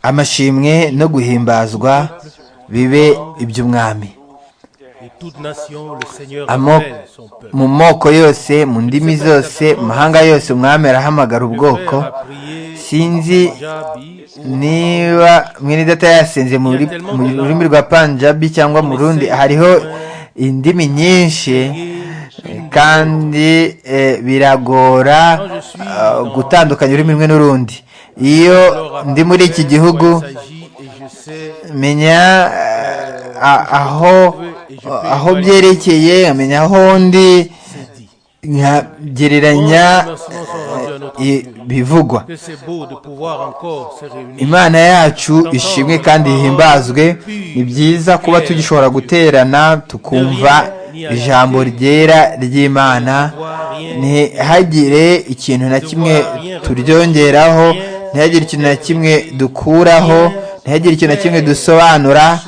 amashimwe no guhimbazwa bibe iby'umwami Et toute nation, le Seigneur Amo- appelle son peuple. mu moko yose mu ndimi zose mu mahanga yose umwami arahamagara Le Père ubwoko a prié sinzi Jabi ou niba mwene data yasenze mu ruri- mu rurimi rwa panjabi cyangwa mu rundi hariho indimi nyinshi eh, kandi eh, biragora ah, gutandukanya ururimi rumwe n'urundi iyo ndi muri iki gihugu il s'agit et je sais menya eh, a- aho aho byerekeye nkamenya aho ndi c'est dit. nkagereranya eh, ibivugwa Que c'est beau de pouvoir encore se réunir. imana yacu ishimwe kandi ihimbazwe ni byiza kuba tugishobora guterana tukumva ijambo ryera ry'imana ntihagire ikintu na kimwe turyongeraho ntihagire ikintu na kimwe dukuraho ntihagire ikintu na kimwe dusobanura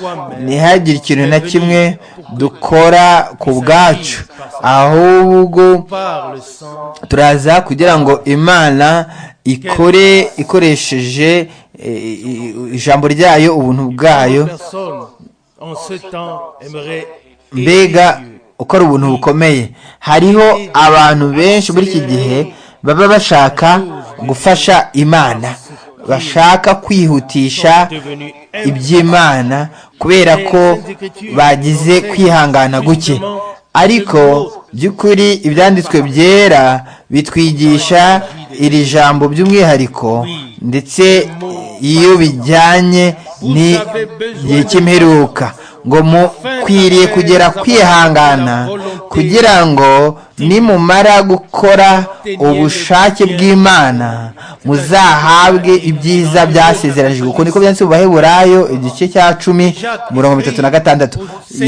ntihagire ikintu na kimwe dukora ku bwacu ahubwo Par le sang, turaza kugira ngo imana ikore ikoresheje eh, i- ijambo ryayo ubuntu bwayo personne en ce temps aimerait mbega aimer Dieu. ukora ubuntu bukomeye hariho abantu benshi muri iki gihe baba bashaka gufasha imana bashaka kwihutisha Devenu iby'imana kubera ko bagize kwihangana guke ariko by'ukuri ibyanditswe byera bitwigisha iri jambo by'umwihariko ndetse iyo bijyanye n'igihe cy'imperuka ngo mukwiriye kugera kwihangana kugira ngo nimumara gukora ubushake bw'imana muzahabwe ibyiza byasezeranijwe uko niko byanditse mu baheburayo igice cya cumi mirongo itatu na gatandatu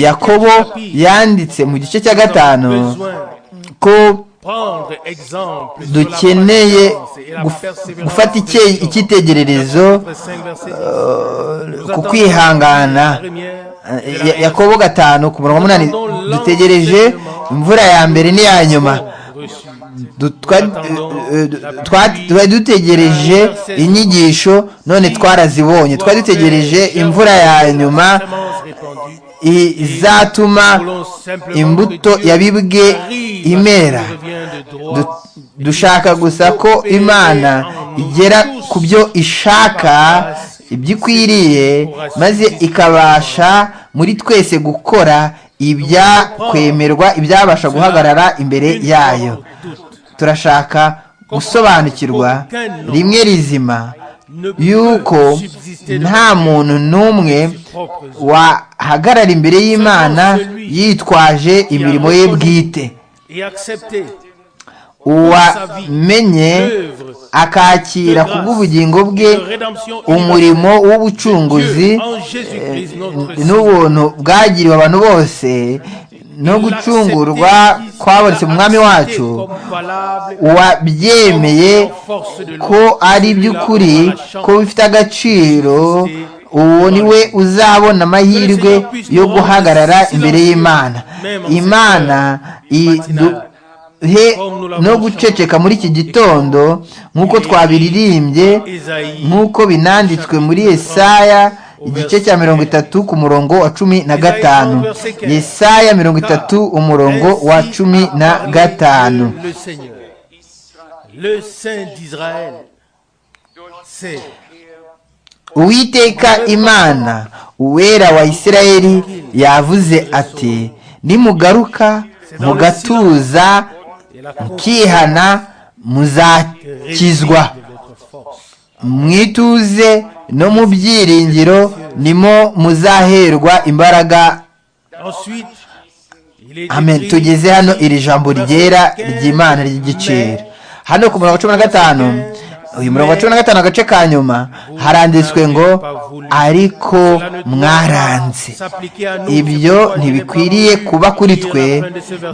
yakobo yanditse mu gice cya gatanu besoin ko prendre exemple sur la dukeneye patience et la guf- persévérance gufata de icye- Christ. icyitegererezo Chapitre 5, verset 10. Nous ku attendons kwihangana la première et la Ya- yakobo gatanu ku murongo wa munani dutegereje imvura ya mbere n'iya nyuma reçue. Du- twa- eh, eh, twa- twari dutegereje inyigisho none twarazibonye twari dutegereje imvura ya nyuma Semence répandue. i- izatuma Voulons simplement imbuto que Dieu yabibwe arrive à imera ce qui revient de droit. Du- dushaka gusa ko imana igera ku byo ishaka ibyo ikwiriye maze ikabasha muri twese gukora ibyakwemerwa ibyabasha guhagarara imbere yayo turashaka gusobanukirwa rimwe rizima yuko nta muntu n'umwe wahagarara imbere y'imana yitwaje imirimo ye bwite et accepter uwamenye akakira ku bw'ubugingo bwe umurimo w'ubucunguzi eh, n'ubuntu bwagiriwe abantu bose no gucungurwa kwabonetse mu mwami wacu uwabyemeye ko ari by'ukuri ko bifite agaciro uwo ni we uzabona amahirwe yo guhagarara imbere y'imana imana iduhe no guceceka muri iki gitondo nk'uko twabiririmbye nk'uko binanditswe muri Yesaya igice cya mirongo itatu ku murongo wa cumi na gatanu Yesaya mirongo itatu umurongo wa cumi na gatanu Le Seigneur, le Saint d'Israël, c'est uwiteka imana uwera wa isirayeli yavuze ati nimugaruka mugatuza et la mukihana muzakizwa de votre force. mwituze no mu byiringiro nimo muzaherwa imbaraga Ensuite, il est amen écrit, tugeze hano iri jambo ryera ry'imana ry'igiciro hano ku murongo wa cumi na gatanu uyu murongo wa cumi na gatanu agace ka nyuma haranditswe ngo ariko mwaranze ibyo ntibikwiriye kuba kuri twe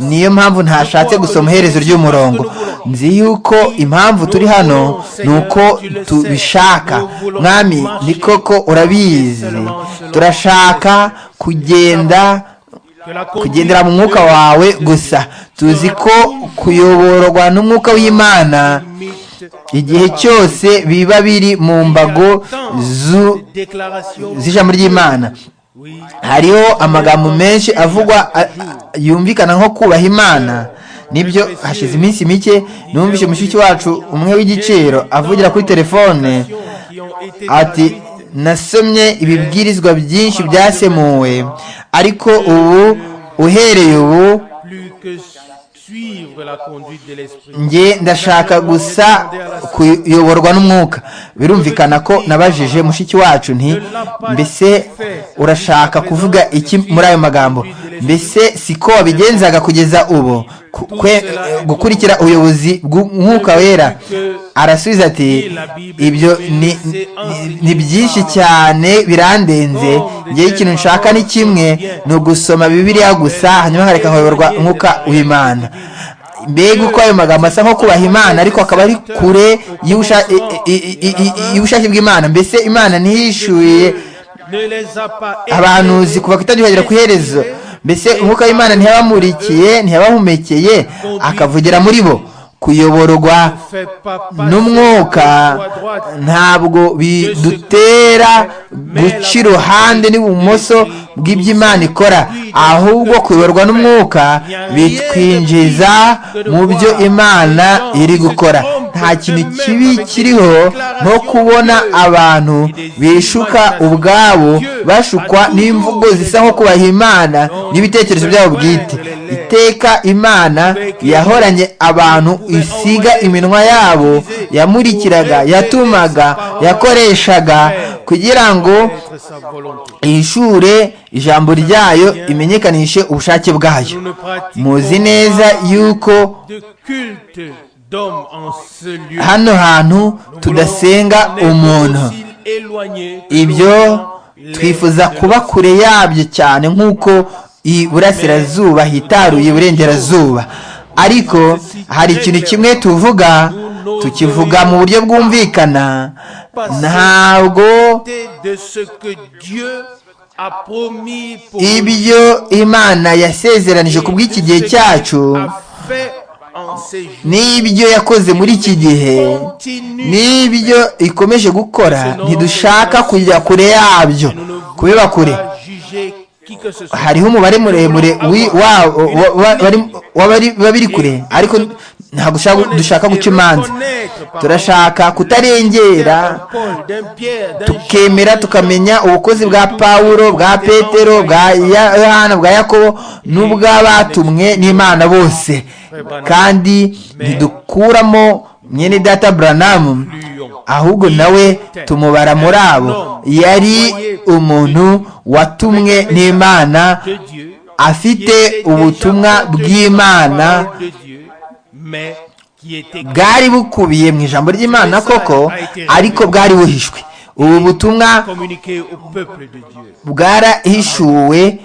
niyo mpamvu ntashatse gusoma iherezo ry'umurongo nzi yuko impamvu turi hano ni uko tubishaka mwami ni koko urabizi turashaka kugenda que la kugendera mu mwuka conduite wawe gusa tuzi ko kuyoborwa n'umwuka w'imana de- limite igihe cyose biba biri mu mbago zu- z'ijambo ry'imana Oui, hariho amagambo menshi avugwa a- a- yumvikana nko kubaha imana nibyo hashize iminsi mike numvise mushiki wacu umwe w'igiciro avugira kuri telefone qui ont été ati traduites. nasomye ibibwirizwa byinshi byasemuwe ariko ubu uhereye ubu plus que suivre la conduite de l'esprit. njye ndashaka gusa kuyoborwa n'umwuka birumvikana ko nabajije mushiki wacu nti mbese urashaka kuvuga iki muri ayo magambo mbese siko wabigenzaga kugeza ubu Ku- kwe- gukurikira ubuyobozi bw'umwuka wera arasubiza ati ibyo ni, ni, ni byinshi cyane birandenze njyewe ikintu nshaka ni kimwe ni ugusoma bibiliya gusa hanyuma nkareka nkayoborwa umwuka w'imana mbega uko ayo magambo asa nko kubaha imana ariko akaba ari kure y'ubusha- i- i- i- i- i- y'ubushake bw'imana mbese imana ntihishuye Ne les a pas abahanuzi kuva ku itangiriro ku iherezo mbese umwuka w'imana ntiyabamurikiye ntiyabahumekeye akavugira muri bo kuyoborwa fait pas passer n'umwuka de gauche à droite. ntabwo bidutera guca iruhande n'ibumoso bw'iby'imana ikora ahubwo kuyoborwa n'umwuka bitwinjiza mu byo imana iri gukora nta kintu kibi kiriho nko kubona abantu bishuka ubwabo bashukwa n'imvugo zisa nko kubaha imana n'ibitekerezo byabo bwite iteka imana yahoranye abantu isiga iminwa yabo yamurikiraga yatumaga yakoreshaga kugira ngo Être sa volonté. ihishure ijambo ryayo imenyekanishe ubushake bwayo Nous ne pratiquons muzi neza yuko de culte d'hommes en ce lieu. hano hantu tudasenga On est umuntu aussi éloigné que ibyo l'on l'est twifuza de kuba kure yabyo cyane nk'uko iburasirazuba hitaruye iburengerazuba ariko hari ikintu kimwe tuvuga tukivuga mu buryo bwumvikana ntabwo l'autorité de ce que Dieu a promis pour ibyo imana yasezeranije ku bw'iki gihe cyacu a fait en ces jours. n'ibyo yakoze muri iki gihe n'ibyo ikomeje gukora ntidushaka kujya kure yabyo Nous ne voulons kubiba kure pas juger qui que ce soit. hariho umubare muremure wi- wa- wa- wa- bari- w'abari- baba biri kure ariko ntabwo ushaka- dushaka guca imanza turashaka kutarengera tukemera tukamenya ubukozi bwa pawulo bwa petero bwa Ya- yohana bwa yakobo n'ubw'abatumwe n'imana bose kandi ntidukuramo mwene data buranamu ahubwo nawe tumubara muri abo yari umuntu watumwe n'imana de Dieu, afite ubutumwa bw'imana de Dieu, mais qui était bwari bukubiye mu ijambo ry'imana koko ariko bwari buhishwe ubu butumwa communiqué au peuple de Dieu. bwarahishuwe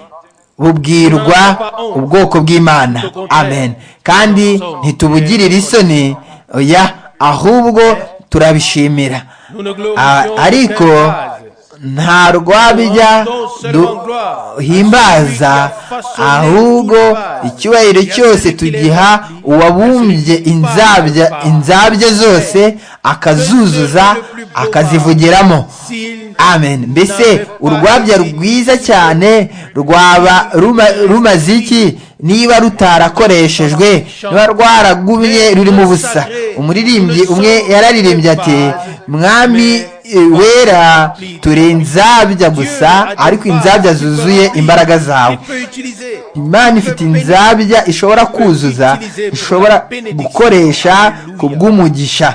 bubwirwa ubwoko bw'imana amen kandi ntitubugirire isoni oya ahubwo turabishimira Nous ne glorifions Ah, ariko qu'un nta rwabijya duhimbaza ahubwo icyubahiro cyose tugiha uwabumbye inzabya inzabya zose akazuzuza akazivugiramo s'il amen mbese urwabya rwiza cyane rwaba ruma- rumaze iki niba rutarakoreshejwe niba rwaragumye rurimo ubusa umuririmbyi umwe yararirimbye ati mwami e, wera turi inzabya gusa ariko inzabya zuzuye imbaraga zawe il peut utiliser imana ifite inzabya ishobora kuzuza ishobora gukoresha ku bw'umugisha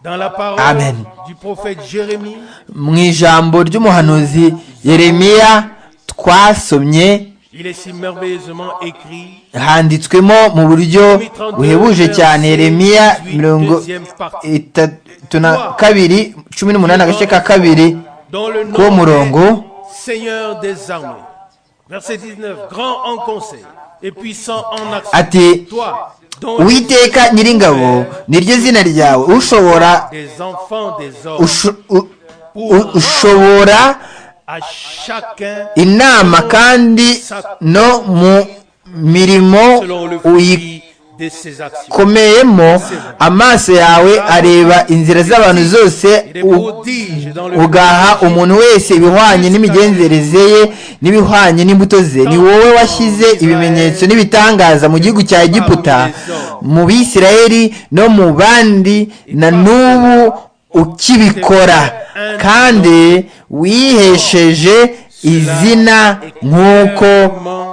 dans la parole Amen. du prophète Jérémie, mu ijambo ry'umuhanuzi yeremiya twasomye il est si merveilleusement écrit. handitswemo mu buryo buhebuje cyane yeremiya mirongo itatu na kabiri cumi n'umunani agace ka kabiri Dans le nom k'uwo murongo du Seigneur des armées. Verset 19. Grand en conseil et puissant en action. ati Toi, dont uwiteka nyiringabo niryo zina ryawe ushobora des enfants des hommes, usho- u- u- ushobora à chacun inama kandi no mu mirimo uyi- de ses actions. komeyemo amaso yawe areba inzira z'abantu zose Il est u- prodige dans le ugaha umuntu wese ibihwanye n'imigenzereze ye n'ibihwanye n'imbuto ze ni wowe washyize ibimenyetso n'ibitangaza mu gihugu cya egiputa mu bisirayeli no mu bandi na n'ubu ukibikora kandi wihesheje izina nk'uko clairement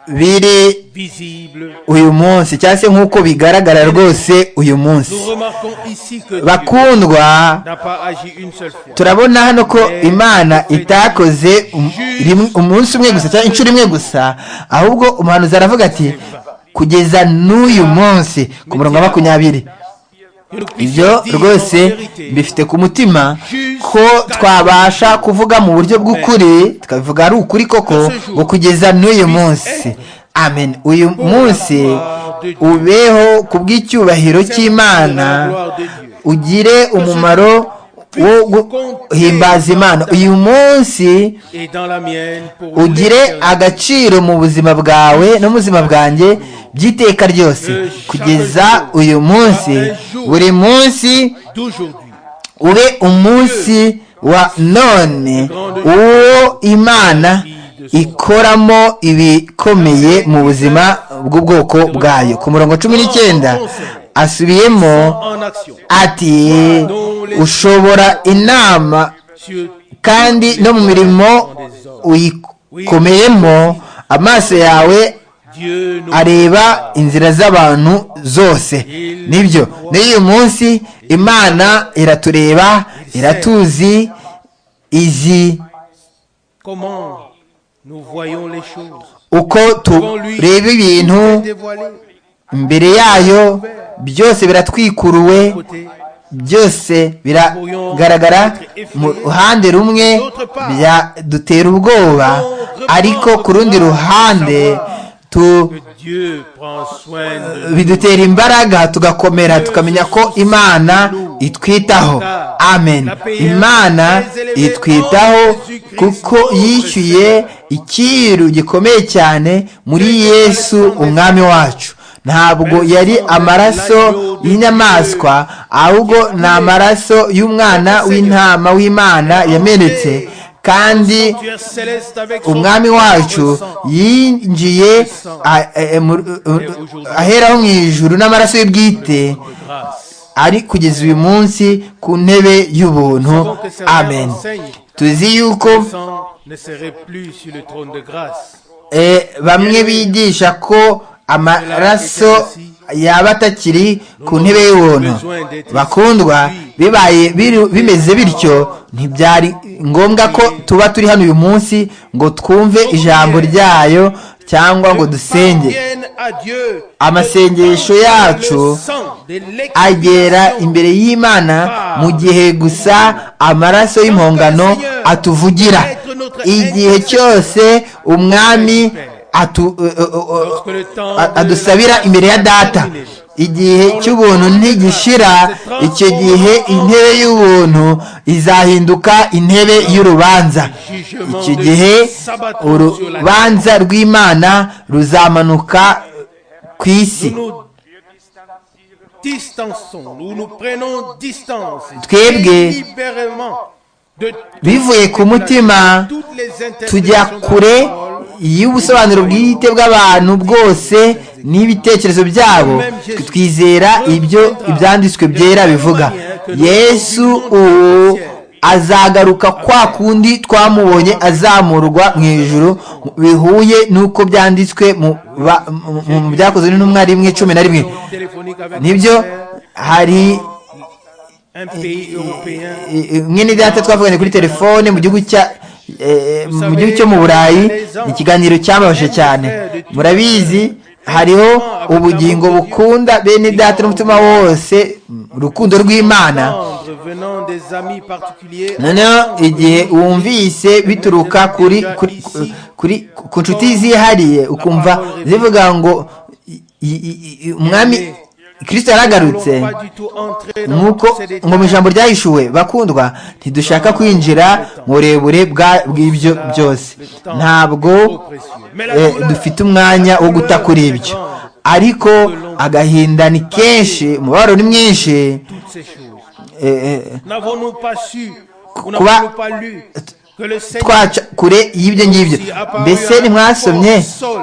biri visible. uyu munsi cyangwa se nk'uko bigaragara rwose uyu munsi Nous remarquons ici que Dieu bakundwa n'a pas agi une seule fois. turabona hano ko imana itakoze um- rimwe- umunsi umwe gusa cyangwa inshuro imwe gusa ahubwo umuhanuzi aravuga ati kugeza n'uyu munsi ku murongo wa makumyabiri Que nous ibyo puissions dire rwose en vérité, mbifite ku mutima ko twabasha kuvuga mu buryo bw'ukuri tukabivuga ari ukuri koko ngo kugeza n'uyu munsi amen uyu munsi ubeho ku bw'icyubahiro de la cy'imana gloire de Dieu. ugire umumaro wo guhimbaza imana uyu munsi Et dans la mienne, pour ugire l'éternité. agaciro mu buzima bwawe no mu buzima bwanjye by'iteka ryose kugeza uyu munsi buri munsi d'aujourd'hui. ube umunsi wa none uwo imana ikoramo ibikomeye mu buzima bw'ubwoko bwayo ku murongo cumi n'icyenda asubiyemo En action. ati ushobora inama Sur kandi no mu mirimo uyikomeyemo amaso yawe Dieu nous areba inzira z'abantu zose nibyo n'uyu munsi imana iratureba iratuzi izi comment nous voyons les choses. uko tureba ibintu Dévoilé. imbere yayo byose biratwikuruwe Côté. byose biragaragara mu ruhande rumwe dutera ubwoba ariko ku rundi ruhande tu- Que Dieu prend soin de nous. bidutera imbaraga tugakomera tukamenya ko imana itwitaho amen imana itwitaho kuko yishyuye icyiru gikomeye cyane muri yesu umwami wacu ntabwo yari amaraso y'inyamaswa ahubwo ni amaraso y'umwana w'intama w'imana yamenetse kandi Tu es céleste avec son umwami wacu sang. yinjiye a- e- e- mu- u- u- aheraho mu ijuru n'amaraso y'ubwite grâce. ari kugeza uyu munsi ku ntebe y'ubuntu Savons que Seigneur amen enseigne. tuzi yuko Le sang ne serait plus sur le trône de grâce. eh, bamwe bigisha ko amaraso yaba atakiri ku ntebe y'ubuntu bakundwa bibaye biri- bimeze bityo ntibyari ngombwa ko tuba turi hano uyu munsi ngo twumve ijambo ryayo cyangwa ngo dusenge Parvienne à Dieu. Amasengesho Le yacu sang de l'expiation. agera imbere y'imana mu gihe gusa amaraso y'impongano atuvugira igihe cyose umwami atu- uh, uh, uh, Lorsque le temps a- de adusabira imbere ya data igihe cy'ubuntu ntigishira icyo gihe intebe y'ubuntu izahinduka intebe y'urubanza icyo gihe urubanza rw'imana ruzamanuka ku isi Nous nous distançons, nous nous prenons distance Twebwe libérément de bivuye ku mutima toutes les tujya interprétations de la kure parole. y'ubusobanuro bwite bw'abantu bwose n'ibitekerezo byabo twizera ibyo ibyanditswe byera bivuga yesu ubu azagaruka kwa kundi twamubonye azamurwa mu ijuru bihuye n'uko byanditswe mu ba- mu- mu- mu byakozwe n'intumwa rimwe cumi na rimwe Téléphonique avec nibyo mon frère, hari un pays européen. mwene data twavuganye kuri telefone mu gihugu cya eh, mu gihugu cyo mu burayi ni ikiganiro cyababaje cyane murabizi hariho ubugingo bukunda bene data n'umutima wose urukundo rw'imana tendre venant des amis particuliers. noneho igihe wumvise bituruka kuri kuri kuri ku nshuti zihariye ukumva zivuga ngo i- i- i- i- umwami kirisito yaragarutse n'allons pas du tout entrer dans nk'uko tous ces détails. ngo mu ijambo ryahishuwe bakundwa ntidushaka kwinjira mu burebure bwa- bw'ibyo byose ntabwo Mais la eh, douleur- dufite umwanya wo guta kuri ibyo ariko agahinda ni kenshi umubabaro ni mwinshi toutes ces choses. Eh, eh, N'avons-nous pas su, ou Kuba- n'avons-nous pas lu, que le Seigneur twaca kure y'ibyo ngibyo aussi apparut mbese à ntimwasomye Saul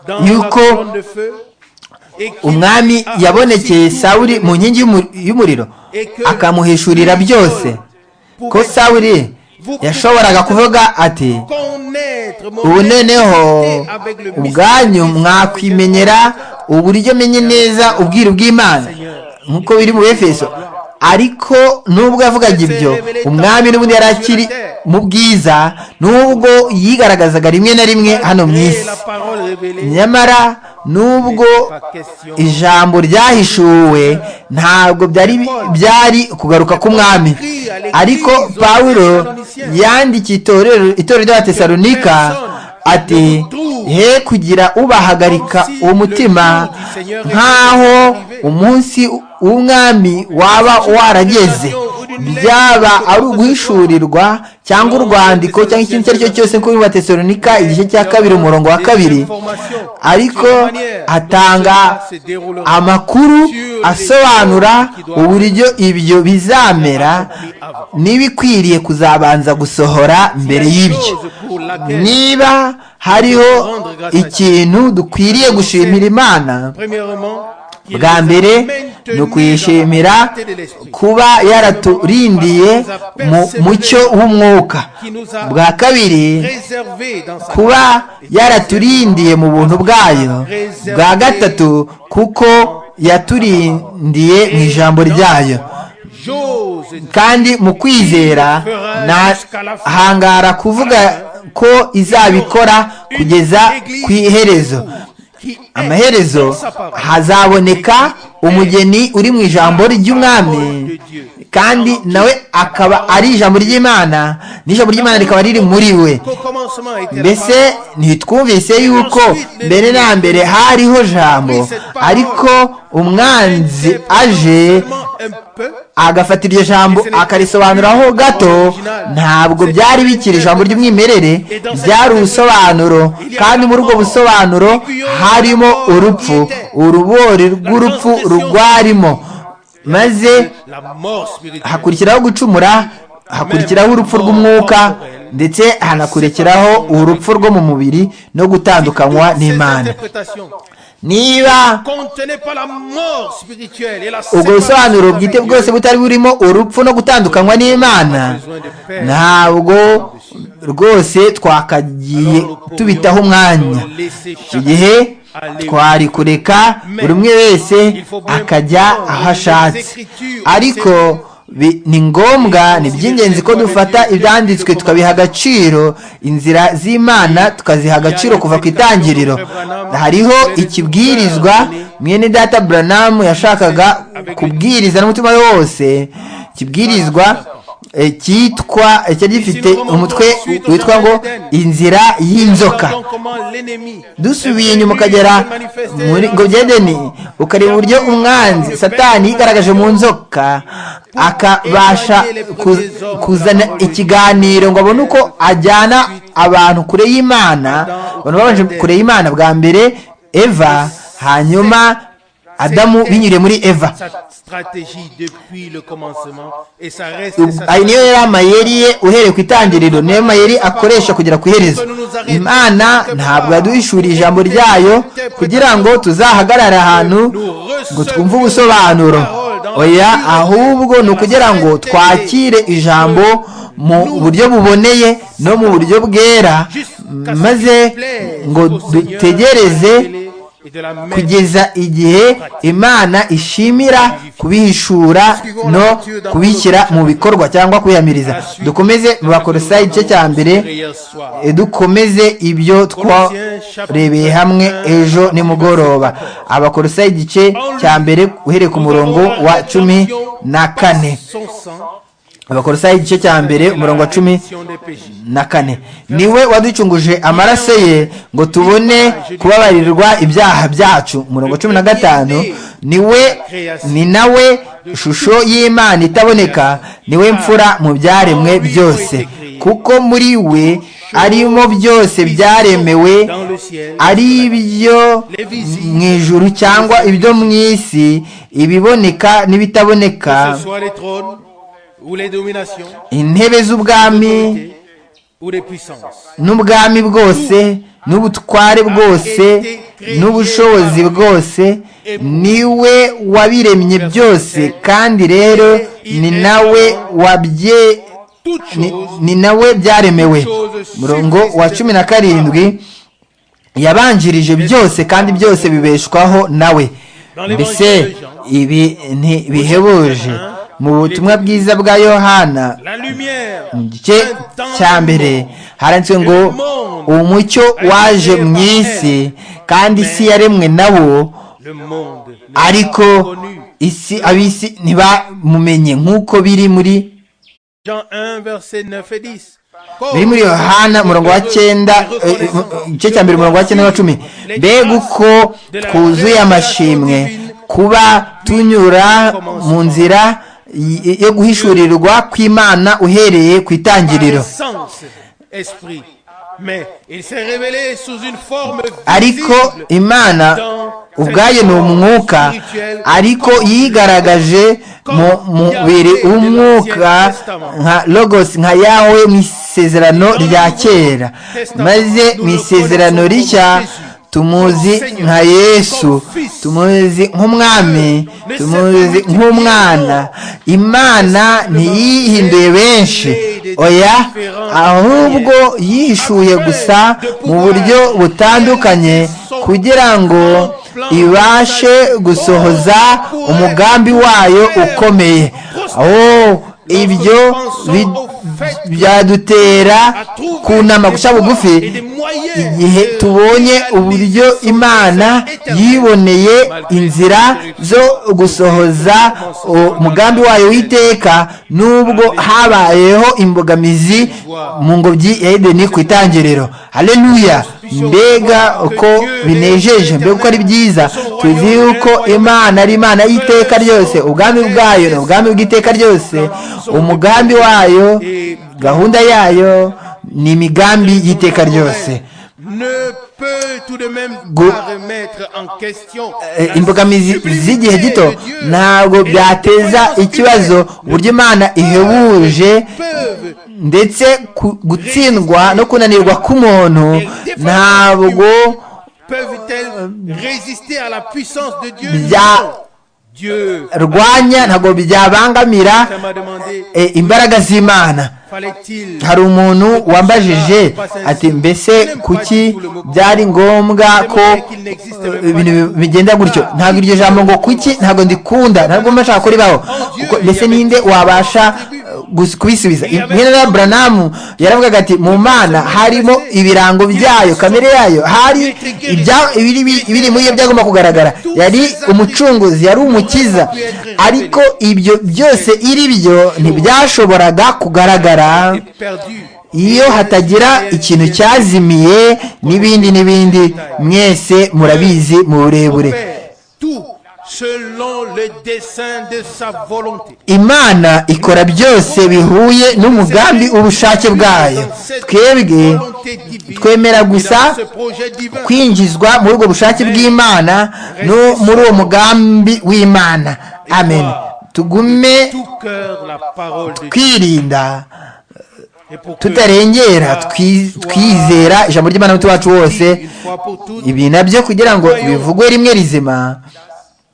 dans yuko la colonne de feu, et qu'il umwami a yabonekeye aussi tout sawuli donné, mu nkingi y'umu- y'umuriro et que akamuhishurira lui byose seul ko pouvait sawuli yashoboraga kuvuga ati connaître mon ubu noneho identité avec le ubwanyu mystère mwakwimenyera uburyo menye neza ubwiru bw'imana nk'uko biri mu befeso ariko nubwo yavugaga ibyo umwami n'ubundi yari akiri mu bwiza nubwo yigaragazaga rimwe na rimwe hano mu Et isi la parole révélée nyamara nubwo par question ijambo ryahishuwe ntabwo byari byari kugaruka k'umwami ariko pawulo yandikiye itorero itorero ry'abatesalonika ati he kugira ubahagarika umutima nk'aho umunsi w'umwami waba warageze byaba ari uguhishurirwa cyangwa urwandiko cyangwa ikindi icyo ari cyo cyose kuri batesalonika igice cya kabiri umurongo wa kabiri ariko atanga amakuru asobanura uburyo ibyo bizamera n'ibikwiriye kuzabanza gusohora mbere y'ibyo chose pour laquelle niba hariho ikintu dukwiriye gushimira imana premièrement qu'il bwa nous a mbere maintenus ni dans la ukuyishimira volonté de l'esprit. kuba yaraturindiye mu mucyo w'umwuka bwa kabiri réservé dans sa kuba yaraturindiye mu buntu bwayo bwa gatatu kuko yaturindiye mu ijambo ryayo j'ose kandi mu kwizera ntahangara kuvuga ko izabikora kugeza ku iherezo qui est dans amaherezo sa parole. hazaboneka umugeni uri mu ijambo ry'umwami kandi nawe akaba ari ijambo ry'imana n'ijambo ry'imana rikaba riri muri we Qu'au commencement était la mbese parole. ntitwumvise yuko mbere na mbere hariho jambo ariko umwanzi aje Seulement un peu agafata iryo jambo akarisobanuraho gato ntabwo byari bikiri ijambo ry'umwimerere byari ubusobanuro kandi muri ubwo busobanuro harimo urupfu urubori rw'urupfu rugwarimo maze la mort spirituelle. hakurikiraho gucumura hakurikiraho urupfu rw'umwuka ndetse hanakurikiraho urupfu rwo mu mubiri no gutandukanywa Ces n'imana interprétations niba contenaient pas la mort spirituelle et la ubwo busobanuro bwite séparation bwose butari burimo urupfu no gutandukanywa n'imana ntabwo rwose twakagiye tubitaho umwanya icyo gihe twari kureka buri umwe wese akajya aho ashatse ariko bi- ni ngombwa ni iby'ingenzi ko dufata ibyanditswe tukabiha agaciro inzira z'imana tukaziha agaciro kuva ku itangiriro hariho ikibwirizwa mwene data buranamu yashakaga kubwiriza n'umutima we wose ikibwirizwa eh, cyitwa eh, cyari gifite umutwe witwa ngo inzira y'inzoka Regardons comment l'ennemi dusubiye inyuma ukagera muri ngo byedeni ukareba uburyo umwanzi satani yigaragaje mu nzoka akabasha ku- kuzana ikiganiro ngo abone uko ajyana abantu kure y'imana abantu babanje kure y'imana bwa mbere eva hanyuma adamu binyuriye muri eva sa stratégie depuis le commencement et ça reste sa ayo niyo yari amayeri ye uhereye ku itangiriro niyo mayeri akoresha kugera ku iherezo imana ntabwo yaduhishuriye ijambo ryayo kugira ngo tuzahagarare ahantu ngo twumve ubusobanuro oya ahubwo ni ukugira ngo twakire ijambo mu buryo buboneye no mu buryo bwera maze ngo dutegereze et de la même kugeza igihe imana ishimira kubihishura no kubishyira mu bikorwa cyangwa kuyamiriza dukomeze mu bakorosayi igice cya mbere prière soir. e, dukomeze ibyo twarebeye hamwe ejo nimugoroba abakorosayi igice cya mbere uhereye ku murongo wa cumi na kane Son sang abakorosayi igice cya mbere umurongo wa cumi rémission des péchés. na kane niwe waducunguje amaraso ye ngo tubone kubabarirwa ibyaha byacu umurongo cumi na gatanu niwe ni nawe shusho y'imana itaboneka niwe mfura mu byaremwe byose kuko muri we arimo byose byaremewe dans le ciel, ari ibyo mu ijuru cyangwa ibyo mu isi ibiboneka n'ibitaboneka que ce soit les trônes ou les dominations intebe z'ubwami ou les puissances. n'ubwami bwose n'ubutware bwose n'ubushobozi bwose niwe wabiremye byose kandi rero ni nawe wabye Toutes ni- choses ni nawe byaremewe murongo wa cumi na karindwi yabanjirije byose kandi byose bibeshwaho nawe mbese ibi ntibihebuje mu butumwa bwiza bwa yohana la lumière, mu gice cya mbere haranditswe ngo umucyo waje mu isi kandi isi yaremwe nawo le monde, ne ariko l'a pas connu. isi ab'isi ntibamumenye nk'uko biri muri Jean 1, verset 9 et 10. biri muri yohana umurongo wa cyenda eh, eh, igice cya mbere umurongo wa cyenda na cumi mbega uko twuzuye amashimwe kuba tunyura mu nzira y- yo guhishurirwa kw'imana uhereye ku itangiriro sens, esprit. Mais il s'est révélé sous une forme ariko visible imana ubwayo ni umwuka ariko yigaragaje mu mubiri w'umwuka nka logos nka yawe mu isezerano rya kera maze mu isezerano rishya tumuzi nka yesu tumuzi nk'umwami tumuzi nk'umwana imana ntiyihinduye benshi oya ahubwo yihishuye gusa mu buryo butandukanye kugira ngo ibashe gusohoza umugambi wayo ukomeye oh ibyo bi- byadutera kunama guca bugufi igihe tubonye uburyo imana yiboneye inzira zo gusohoza umugambi wayo w'iteka nubwo habayeho imbogamizi mu ngobyi ya edeni ku itangiriro haleluya mbega uko binejeje mbega uko ari byiza tuzi yuko imana ari imana y'iteka ryose ubwami bwayo ni ubwami bw'iteka ryose umugambi wayo gahunda yayo ni imigambi y'iteka ryose ne peut tout de même Go- pas remettre en question Eh, la imbogamizi simplicité z'igihe gito de Dieu ntabwo et la byateza puissance ikibazo uburyo imana ihebuje peuvent ndetse ku- gutsindwa no kunanirwa k'umuntu ntabwo peuvent-elles résister à la puissance de Dieu Ya- Non. Dieu rwanya ntabwo byabangamira ça m'a demandé eh, imbaraga z'imana fallait-il hari umuntu wambajije ati mbese kuki byari ngombwa ko eh, ibintu bi- bigenda gutyo ntabwo iryo jambo ngo kuki ntabwo ndikunda ntabwo mba nshaka kuribaho Kuko mbese ninde wabasha eh, gus- kubisubiza nkera buranamu yaravugaga ati mu mana harimo ibirango byayo kamere yayo hari ibya- ibiri ibiri muri yo byagomba kugaragara yari umucunguzi yari umukiza ariko ibyo byose iri byo ntibyashoboraga kugaragara perdu iyo hatagira ikintu cyazimiye n'ibindi n'ibindi mwese murabizi mu burebure Père, tout selon le dessein de sa volonté imana ikora byose bihuye n'umugambi ubushake bwayo twebwe twemera gusa kwinjizwa muri ubwo bushake bw'imana no muri uwo mugambi w'imana amen tugume tout cœur la parole de Dieu twirinda et pour que tutarengera twi- twizera ijambo ry'imana n'umutima wacu wose dit une fois pour toutes ibi nabyo kugira ngo bivugwe rimwe rizima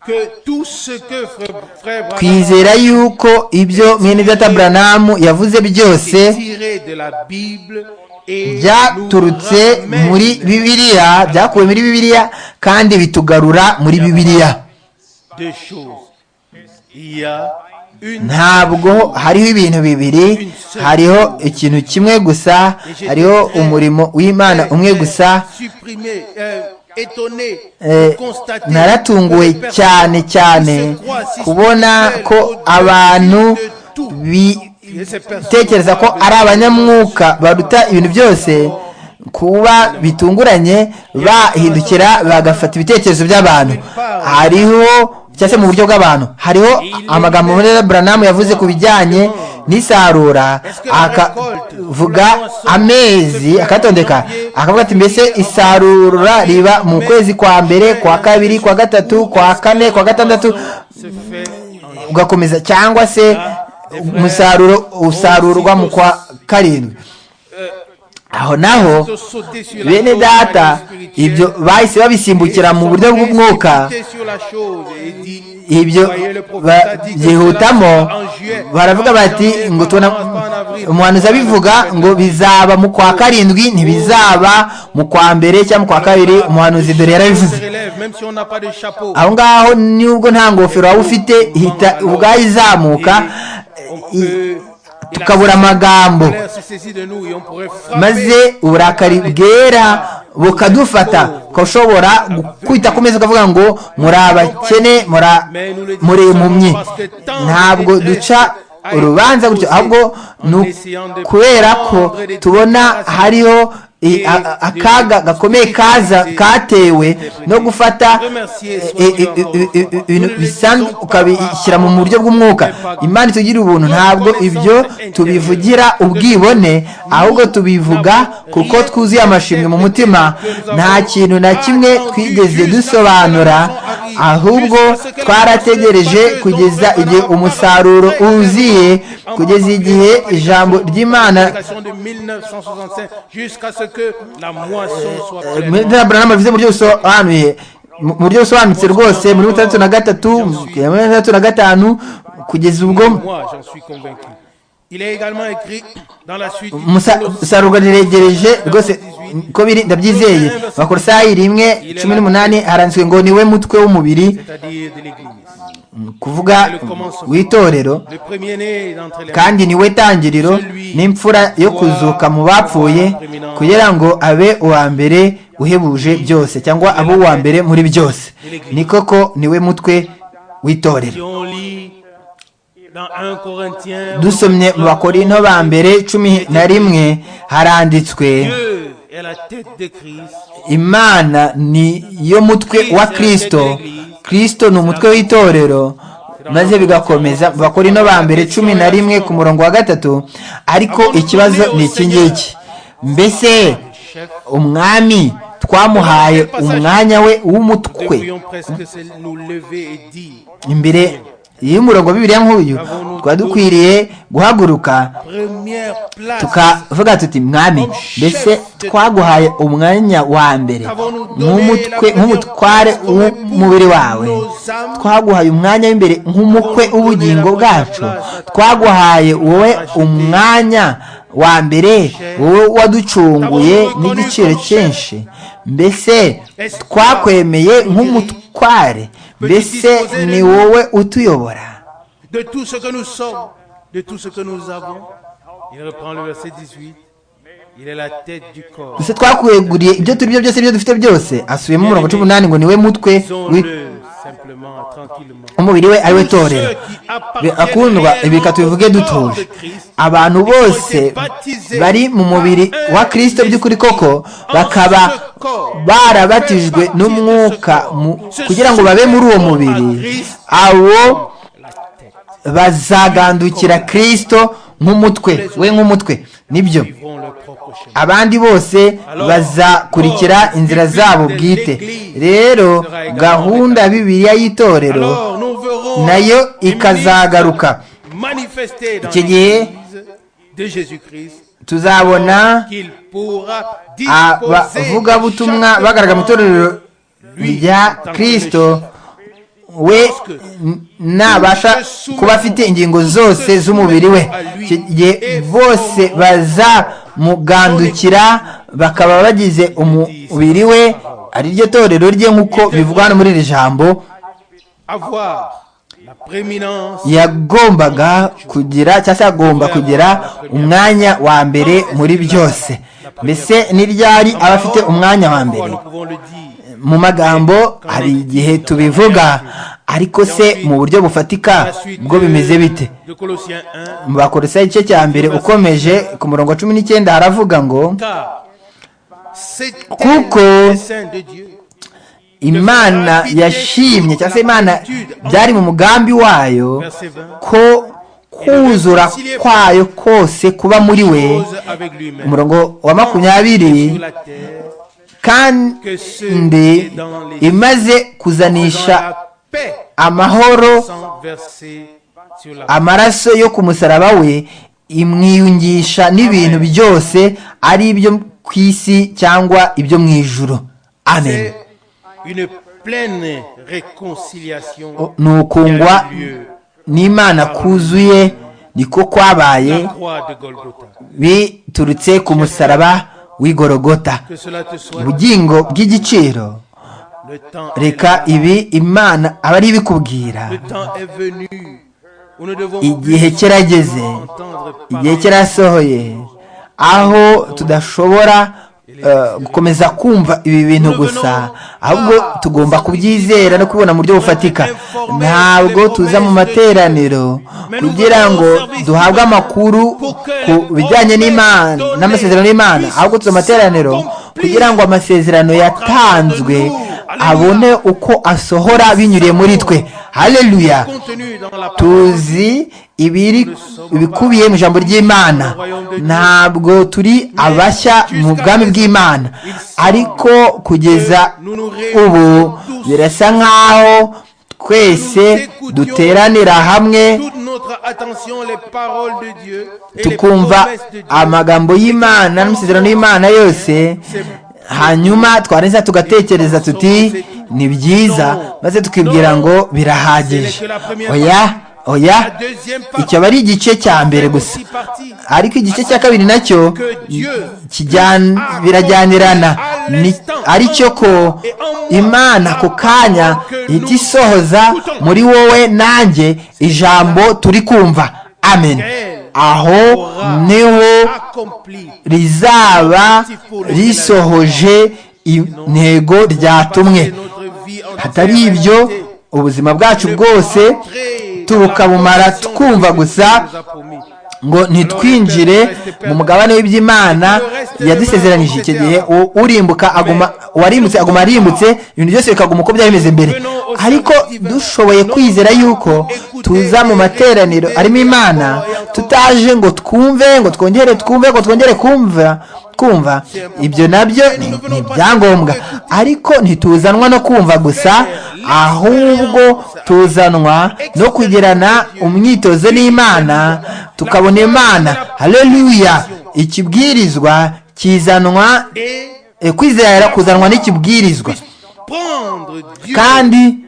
que tout ce que frère, frère Branham twizera yuko ibyo mwene data Branham yavuze byose est tiré de la Bible et byaturutse nous muri ramène bibiliya byakuwe muri bibiliya kandi bitugarura muri bibiliya deux choses. Il y a une ntabwo hariho ibintu bibiri hariho ikintu kimwe gusa hariho umurimo w'imana umwe gusa supprimée, euh, étonnée, Eh, constatée naratunguwe que les cyane personnes cyane qui se croient si kubona spirituelles ko au-dessus abantu de tout. Et ces personnes bitekereza ko ari abanyamwuka baruta ibintu byose kuba bitunguranye bahindukira bagafata ibitekerezo by'abantu hariho cyangwa se mu buryo bw'abantu hariho amagambo muri buranamu yavuze ku bijyanye n'isarura akavuga amezi akatondeka akavuga ati mbese isarura riba mu kwezi kwa mbere kwa kabiri kwa gatatu kwa kane kwa gatandatu ugakomeza cyangwa se umusaruro usarurwa mu kwa karindwi aho naho bene data ibyo bahise babisimbukira mu buryo bw'umwuka ibyo byihutamo baravuga bati ngo tubona umuhanuzi abivuga ngo bizaba mu kwa karindwi ntibizaba mu kwa mbere cyangwa mu kwa kabiri umuhanuzi dore yarabivuze aho ngaho nubwo nta ngofero waba ufite hita ubwayo izamuka tukabura amagambo maze uburakari bwera bukadufata ushobora kwita ku meza ukavuga ngo muri abakene muri impumyi ntabwo duca urubanza gutyo ahubwo ni kubera ko tubona hariho akaga gakomeye kaza katewe no gufata ibintu bisanzwe ukabishyira mu buryo bw'umwuka imana itugira ubuntu ntabwo ibyo tubivugira ubwibone ahubwo tubivuga kuko twuzuye amashimwe mu mutima nta kintu na kimwe twigeze dusobanura ahubwo twarategereje kugeza igihe umusaruro wuzuye kugeza igihe ijambo ry'imana bivuze mu buryo busobanuye mu buryo busobanutse rwose muri butandatu na gatatu muri butandatu na gatanu kugeza ubwo umusaruro niregereje rwose ko biri ndabyizeye bakorosayi rimwe cumi n'umunani haranditswe ngo niwe mutwe w'umubiri kuvuga w'itorero kandi niwe tangiriro n'imfura yo kuzuka mu bapfuye kugira ngo abe uwa mbere uhebuje byose cyangwa abe uwa mbere muri byose ni koko niwe mutwe w'itorero dusomye mu bakorinto ba mbere cumi na rimwe haranditswe imana ni yo mutwe wa kirisito kirisito ni umutwe w'itorero maze bigakomeza mu bakorinto ba mbere cumi na rimwe ku murongo wa gatatu ariko ikibazo ni iki ngiki mbese umwami twamuhaye umwanya we w'umutwe imbere iyo umurongo bibiriya nk'uyu twaba dukwiriye guhaguruka tukavuga tuti mwami mbese twaguhaye umwanya wa mbere nk'umutware w'umubiri wawe twaguhaye umwanya w'imbere nk'umukwe w'ubugingo bwacu twaguhaye wowe umwanya wa mbere wowe waducunguye n'igiciro cyinshi mbese twakwemeye nk'umutware mbese ni wowe utuyobora mbese twakweguriye ibyo turi byo byose ibyo dufite byose asubiyemo umurongo cumi n'umunani ngo niwe mutwe umubiri we ariwe torero akundwa bika tubivuge dutuje abantu bose bari mu mubiri wa kirisito by'ukuri koko bakaba barabatijwe n'umwuka kugira ngo babe muri uwo mubiri abo bazagandukira kirisito nk'umutwe we nk'umutwe nibyo abandi bose bazakurikira inzira zabo bwite rero gahunda bibiriya y'itorero nayo ikazagaruka iki gihe tuzabona abavugabutumwa bagaragara mu itorero rya kirisito we nabasha kuba afite ingingo zose z'umubiri we bose bazamugandukira bakaba bagize umubiri we ari ryo torero rye nk'uko bivugwa hano muri iri jambo yagombaga kugira cyangwa se agomba kugira umwanya wa mbere muri byose mbese ni ryari aba afite umwanya wa mbere mu magambo hari igihe tubivuga ariko se mu buryo bufatika bwo bimeze bite mu bakorosa igice cya mbere ukomeje ku murongo wa cumi n'icyenda haravuga ngo kuko imana yashimye cyangwa se imana byari mu mugambi wayo Verset 20. ko kuzura kwayo kose kuba muri we Cause avec lui-même umurongo wa makumyabiri sur la terre kandi imaze kuzanisha dans la paix. amahoro Sans verser sur la amaraso yo ku musaraba we imwiyungisha n'ibintu byose ari ibyo ku isi cyangwa ibyo mu ijuru amen C'est une pleine réconciliation ni ukungwa n'imana kuzuye niko la kwabaye croix de Golgotha. biturutse ku musaraba w'igorogota Que cela te soit ubugingo bw'igiciro le temps. est reka là. ibi imana aba ari ibikubwira Le temps est venu. Nous ne devons igihe plus kirageze entendre igihe parler cyarasohoye aho tudashobora eh, gukomeza kumva ibi bintu gusa ahubwo tugomba kubyizera no kubibona mu buryo bufatika ntabwo tuza mu materaniro kugira ngo duhabwe amakuru ku bijyanye n'imana n'amasezerano y'imana ahubwo tuza mu materaniro kugira ngo amasezerano yatanzwe abone uko asohora binyuriye muri twe haleluya contenu dans la parole. tuzi ibiri ibikubiye mu ijambo ry'imana ntabwo turi abashya mu bwami bw'imana ariko kugeza ubu birasa nk'aho twese duteranira hamwe Toute notre attention, les paroles de Dieu et les tukumva promesses de Dieu. amagambo y'imana n'amasezerano y'imana yose hanyuma twarangiza tugatekereza tuti ni byiza maze tukibwira ngo birahagije oya oya La deuxième partie icyo aba ari igice cya mbere gusa aussi partie ariko igice cya kabiri nacyo que Dieu kijyan- birajyanirana Ni- aricyo ko imana ku kanya ihita isohoza muri wowe nanjye ijambo turi kumva amen aho niho accomplit rizaba risohoje intego ryatumwe notre vie entière. hatari ibyo ubuzima bwacu bwose tukabumara twumva gusa ngo ntitwinjire mu mugabane w'iby'imana yadusezeranije icyo gihe u- urimbuka aguma uwarimbutse aguma arimbutse ibintu byose bikaguma uko byari bimeze mbere ariko dushoboye kwizera yuko tuza mu materaniro arimo imana tutaje ngo twumve ngo twongere twumve ngo twongere kumva kumva ibyo nabyo ni ni ibyangombwa ariko ntituzanwa no kumva gusa ahubwo tuzanwa no kugirana umwitozo n'imana tukabona imana haleluya ikibwirizwa kizanwa et eh, kwizera kuzanwa n'ikibwirizwa prendre Dieu kandi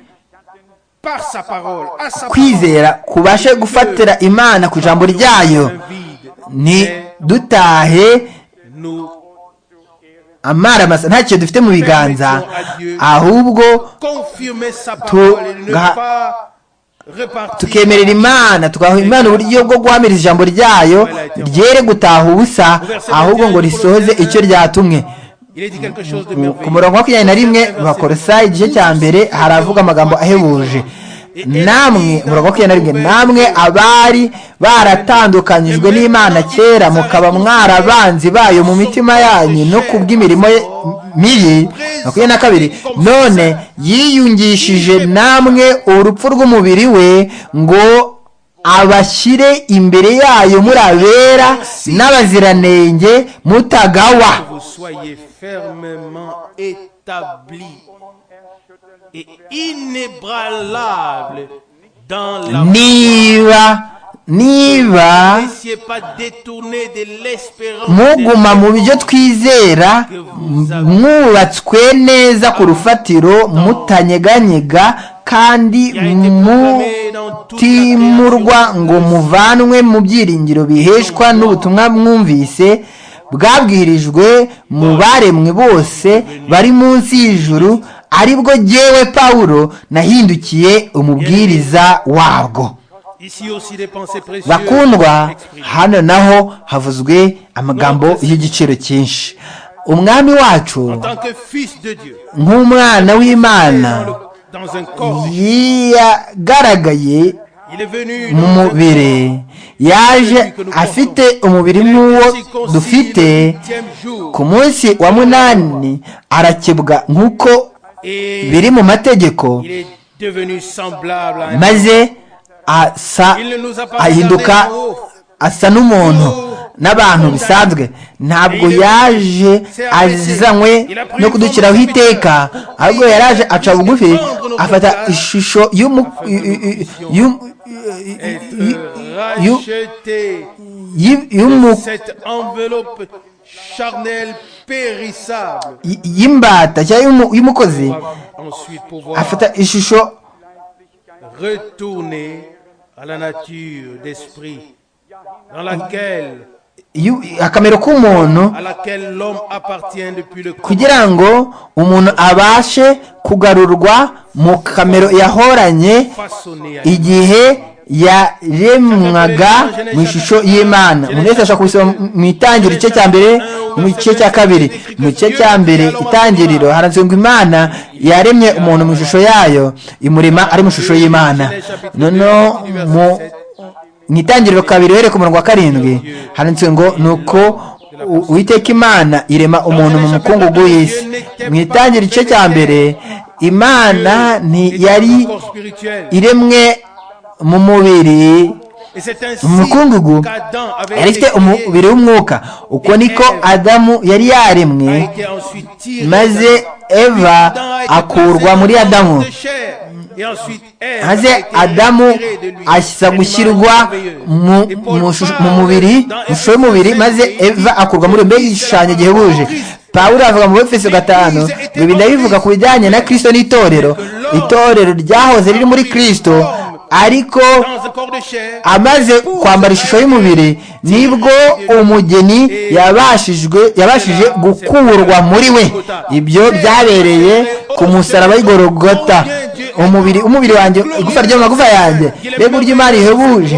par sa parole, à sa parole, kwizera kubashe gufatira imana ku ijambo ryayo un vide. ni Mais dutahe nous amara masa ntacyo dufite mu biganza ahubwo confirmer sa parole et ne Tuga- pas repartir tukemerera imana tugaha imana uburyo bwo guhamiriza ijambo ryayo ryere gutaha ubusa ahubwo ngo risohoze icyo ryatumwe Il a dit quelque chose Ku- de ku merveilleux. murongo wa makumyabiri na rimwe bakorosayi igice cya mbere haravuga amagambo ahebuje namwe umurongo wa makumyabiri na rimwe namwe abari baratandukanyijwe n'imana kera mukaba mwarabanzi bayo mu mitima yanyu no ku bw'imirimo ye- mibi makumyabiri na kabiri none yiyungishije namwe urupfu rw'umubiri we ngo abashyire imbere yayo muri abera n'abaziranenge mutagawa Que vous soyez fermement établis et inébranlables dans la niba niba N'essayez pas détourner de l'espérance muguma des- mu byo twizera m- mwubatswe neza ku rufatiro mutanyeganyega kandi mutimurwa ngo muvanwe mu byiringiro biheshwa n'ubutumwa mwumvise bwabwirijwe mu baremwe bose bari munsi y'ijuru aribwo jyewe pawulo nahindukiye umubwiriza wabwo Ici aussi des pensées précieuses. bakundwa exprimées. hano naho havuzwe amagambo y'igiciro cyinshi umwami wacu En tant que fils de Dieu, nk'umwana w'imana dans le- dans un corps, yagaragaye il est venu mu dans un mubiri yaje afite umubiri nk'uwo circoncis dufite le huitième jour. ku munsi wa munani arakebwa nk'uko et biri mu mategeko il est devenu semblable à un maze asa ahinduka asa n'umuntu n'abantu bisanzwe ntabwo yaje azanywe no kudukiraho iteka ahubwo yaraje aca bugufi afata ishusho y'umu- y'u- être you- racheté y'u- y'umu- cette enveloppe charnelle périssable y'imbata cyangwa y'umu- y'umukozi ensuite pouvoir afata ishusho retourner à la nature d'esprit dans laquelle y'u- akamero k'umuntu à laquelle l'homme appartient depuis le commencement. kugira ngo umuntu abashe kugarurwa mu kamero yahoranye façonné à igihe yaremwaga mu ishusho y'imana umuntu wese ashobora kubisoma mu itangiriro igice cya mbere no mu gice cya kabiri mu gice cya mbere itangiriro haranditswe ngo imana yaremye umuntu mu ishusho yayo imurema ari mu ishusho y'imana noneho mu mu itangiriro kabiri uhereye ku murongo wa karindwi handitswe ngo nuko u- uwiteka imana irema umuntu mu mukungugu y'isi mu itangiriro igice cya mbere imana ntiyari dans le corps spirituel. iremwe mu mubiri Et c'est ainsi mu mukungugu qu'Adam yari avait été ifite créé, umubiri w'umwuka uko niko adamu yari yaremwe a été ensuite tiré maze d'Adam. eva Adam a été akurwa placé muri dans adamu de chair. Et ensuite, Ève a maze été adamu tirée de lui. ashyiza Animal gushyirwa merveilleux. mu Et Paul mu shush- parle mu mubiri dans mu shusho y'umubiri Ephésiens maze 5, eva akurwa muri mbega igishushanyo gihebuje pawulo avuga mu befeso gatanu ngo ibi ndabivuga ku bijyanye na kristo n'itorero itorero ryahoze riri muri kristo ariko Dans un corps de chair, amaze kwambara ishusho y'umubiri nibwo umugeni yabashijwe yabashije gukurwa muri we ibyo byabereye ku musaraba w'igorogota umubiri umubiri wanjye igufa ry'amagufa yanjye mbega uburyo imana ihebuje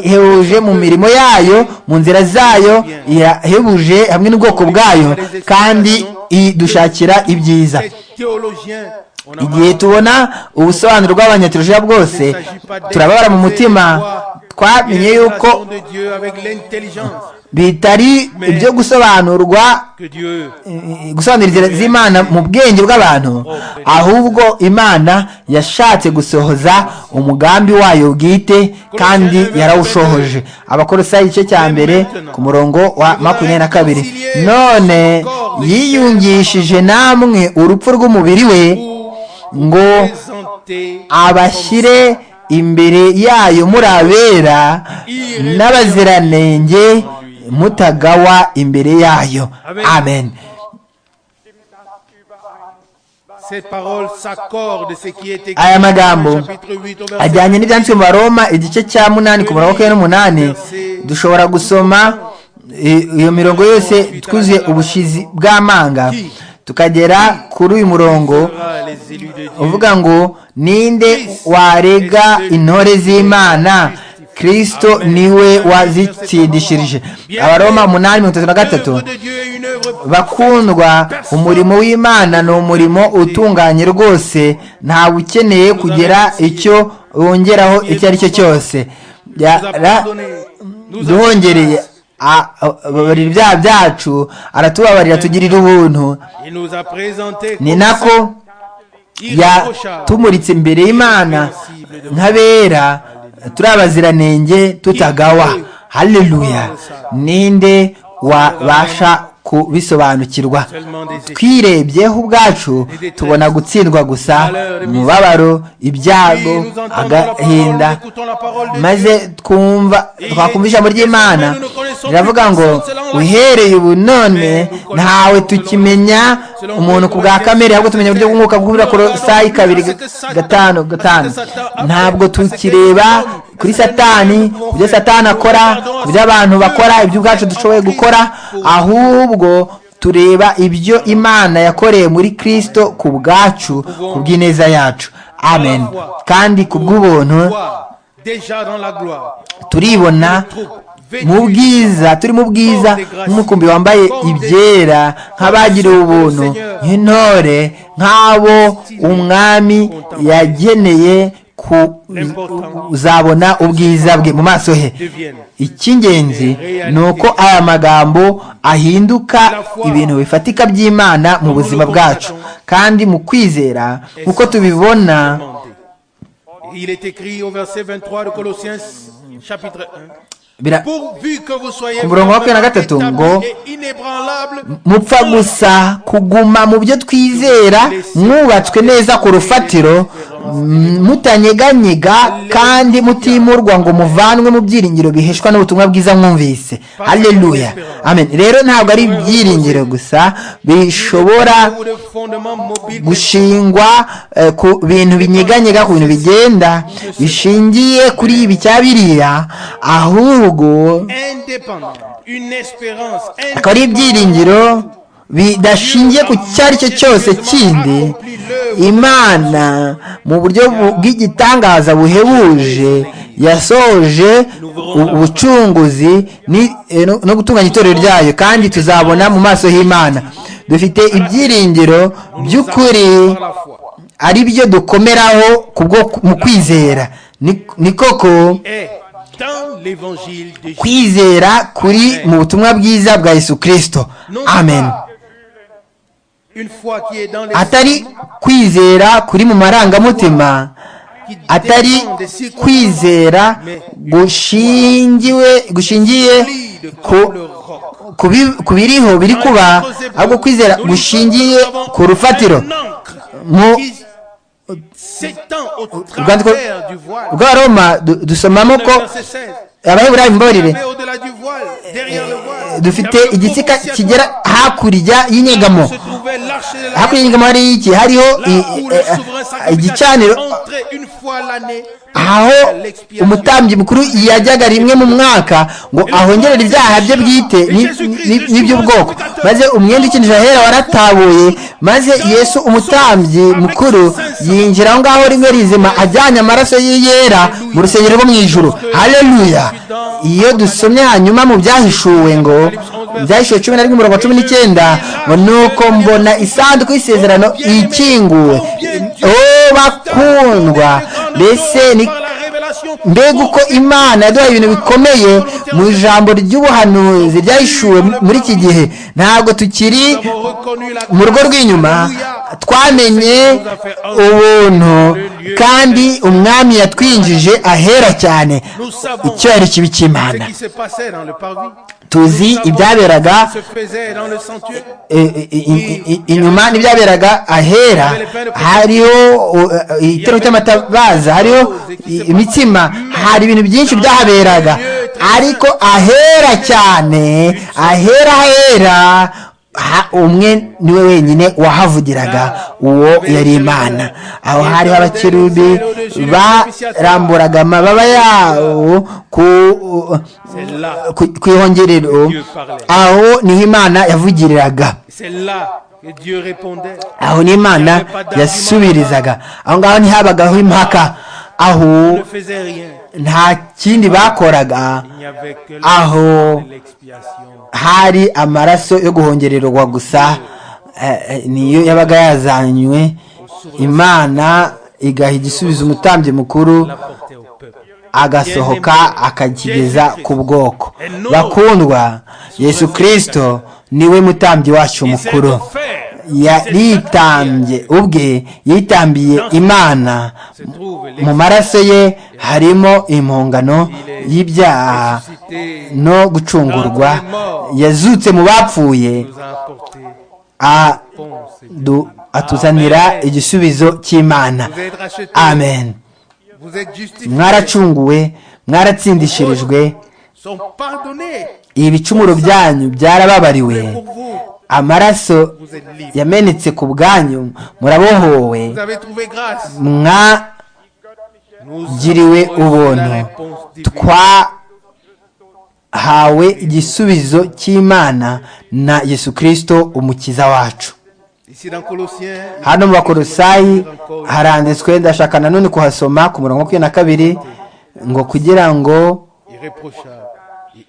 ihebuje mu mirimo yayo mu nzira zayo irahebuje hamwe n'ubwoko bwayo kandi idushakira ibyiza les théologiens, on en igihe tubona ubusobanuro bw'abanyaterujiya bwose turababara mu mutima twamenye yuko de Dieu avec l'intelligence bitari ibyo gusobanurwa que Dieu eh, gusobanura inzira z'imana mu bwenge bw'abantu ahubwo imana yashatse gusohoza umugambi wayo bwite kandi yarawushohoje abakorosayi igice cya mbere ku murongo wa makumyabiri na kabiri none yiyungishije namwe urupfu rw'umubiri we ngo présenté abashyire imbere yayo muri abera n'abaziranenge mutagawa imbere yayo amen ces paroles s'accordent ce qui est écrit Aya dans magambo le chapitre 8 au verset ajyanye n'ibyanditswe mu baroma igice cya munani ku murongo wa makumyabiri n'umunani dushobora gusoma i- iyo mirongo yose twuzuye ubushizi bw'amanga tukagera kuri uyu murongo Ah, les élus de Dieu uvuga ngo ninde warega intore z'imana kristo niwe wazitsindishirije abaroma umunani mirongo itatu na gatatu L'œuvre de Dieu est une œuvre bakundwa umurimo w'imana ni umurimo utunganye rwose ntawe ukeneye kugira icyo wongeraho icyo ari cyo cyose Yara- pardonnée. Nous avons duhongereye a- ababarira ibyaha byacu aratubabarira tugirira ubuntu il nous a présenté ni nako irréprochable yatumuritse imbere y'imana nk'abera turi abaziranenge tutagawa haleluya ninde wabasha kubisobanukirwa seulement des écrits twirebyeho ubwacu tubona gutsindwa gusa umubabaro ibyago nous entendons la parole nous agahinda écoutons la parole de Dieu maze twumva twakumva ijambo ry'imana riravuga ngo uhereye ubu none ntawe tukimenya umuntu ku bwa kamere ahubwo tumenya uburyo bw'umwuka bw'ubura korosayi kabiri gatanu gatanu ntabwo tukireba kuri satani ibyo satani akora ibyo abantu bakora ibyo ubwacu dushoboye gukora ahubwo tureba ibyo imana yakoreye muri kristo ku bwacu ku bw'ineza yacu amen kandi ku bw'ubuntu Voir déjà dans la gloire turibona mu bwiza turi mu bwiza nk'umukumbi wambaye ibyera nk'abagiriwe ubuntu nk'intore nk'abo umwami yageneye ku- uzabona ubwiza bwe mu maso he deviennent icy'ingenzi ni uko aya magambo ahinduka ibintu bifatika by'imana mu buzima bwacu kandi mu kwizera uko tubibona demandés. Il est écrit au verset 23 de Colossiens, chapitre 1. bira- Pourvu que vous soyez Ku murongo wa kane na gatatu ngo- établis et inébranlables mupfa gusa kuguma mu byo twizera mwubatswe neza ku rufatiro m- mutanyeganyega kandi mutimurwa ngo muvanwe mu byiringiro biheshwa n'ubutumwa bwiza mwumvise haleluya amen rero ntabwo ari ibyiringiro gusa bishobora ou de fondements mobiles gushingwa eh, ku bintu binyeganyega ku bintu bigenda bishingiye kuri ibi cya biriya ahubwo indépendants. Une espérance akaba ari ibyiringiro bidashingiye ku icyo ari cyo cyose kindi imana mu buryo bu- bw'igitangaza buhebuje yasohoje u- ubucunguzi ni- eh, no no gutunganya itorero ryayo kandi tuzabona mu maso h'imana dufite ibyiringiro by'ukuri par la foi. ari byo dukomeraho ku bwo mu kwizera Ni- ni koko Et dans l'évangile de Jésus, kwizera kuri mu butumwa bwiza bwa yesu kirisito amen une foi qui est dans les atari kwizera kuri mu marangamutima qui dépend atari des circonstances, kwizera gushingiwe gushingiye solide ku comme le roc. ku bi- ku biriho biri kuba ahubwo kwizera gushingiye ku rufatiro mu s'étend au rwandiko travers du voile. rwa roma du- dusomamo ko Verset 16. abaheburayo mbabarire Mais au-delà du voile, derrière le voile, dufite il y avait le igitsika propitiatoire kigera hakurya y'inyegamo où se trouvait l'arche de la hakurya y'inyegamo hari iki hariho Là i- où eh, le souverain eh, igicaniro sacrificateur entrait une fois l'année aho jusqu'à l'expiation. umutambyi mukuru yajyaga rimwe mu mwaka ngo ahongerere ibyaha bye bwite ni- ni- n'iby'ubwoko maze umwenda ukinjira ahera waratabuye maze yesu umutambyi mukuru yinjira aho ngaho rimwe rizima ajyanye amaraso ye yera mu rusengero rwo mu ijuru haleluya iyo dusomye hanyuma mu byahishuwe ngo byahishuwe cumi na rimwe umurongo wa cumi n'icyenda ngo nuko mbona isanduku y'isezerano ikinguwe oh bakundwa mbese ni mbega uko imana yaduhaye ibintu bikomeye mu ijambo ry'ubuhanuzi ryahishuwe muri iki gihe ntabwo tukiri mu rugo rw'inyuma twamenye ubuntu kandi umwami yatwinjije ahera cyane icyubahiro kibi cy'imana tuzi ibyaberaga eh, eh, eh, eh, inyuma n'ibyaberaga ahera hariho eh, eh, itero cy'amatabaza hariho i- imitsima hari ibintu byinshi byahaberaga ariko ahera cyane ahera ahera ha- umwe niwe wenyine wahavugiraga uwo yari imana aho hariho abakerubi baramburaga amababa yabo ku ku- ku ihongerero aho niho imana yavugiriraga C'est là que Dieu répondait. aho ni imana yasubirizaga aho ngaho ntihabagaho impaka aho Il ne faisait rien. nta kindi bakoraga Il n'y avait que aho l'expiation. hari amaraso yo guhongererwa gusa eh, eh, niyo yabaga yazanywe imana igaha igisubizo umutambyi mukuru L'apportait au peuple. agasohoka akakigeza ku bwoko bakundwa yesu kirisito niwe mutambyi wacu Il s'est mukuru offert. yaritambye ubwe yitambiye imana Se trouve mu maraso ye harimo impongano y'ibyaha l'excité no gucungurwa yazutse mu bapfuye nous a apporté. Bon, c'est bien. adu- atuzanira igisubizo cy'imana Vous êtes rachetés. amen Vous êtes justifiés. mwaracunguwe mwaratsindishirijwe Sont pardonnés. ibicumuro byanyu byarababariwe Pour vous, amaraso vous êtes libres. yamenetse ku bwanyu murabohowe Vous avez trouvé grâce. mwa Nous giriwe avons reçu la ubuntu réponse divine. twahawe igisubizo cy'imana na yesu kirisito umukiza wacu Ici dans Colossiens, il hano mu bakorosayi haranditswe ndashaka nanone kuhasoma ku murongo wa makumyabiri na kabiri ngo kugira ngo irréprochable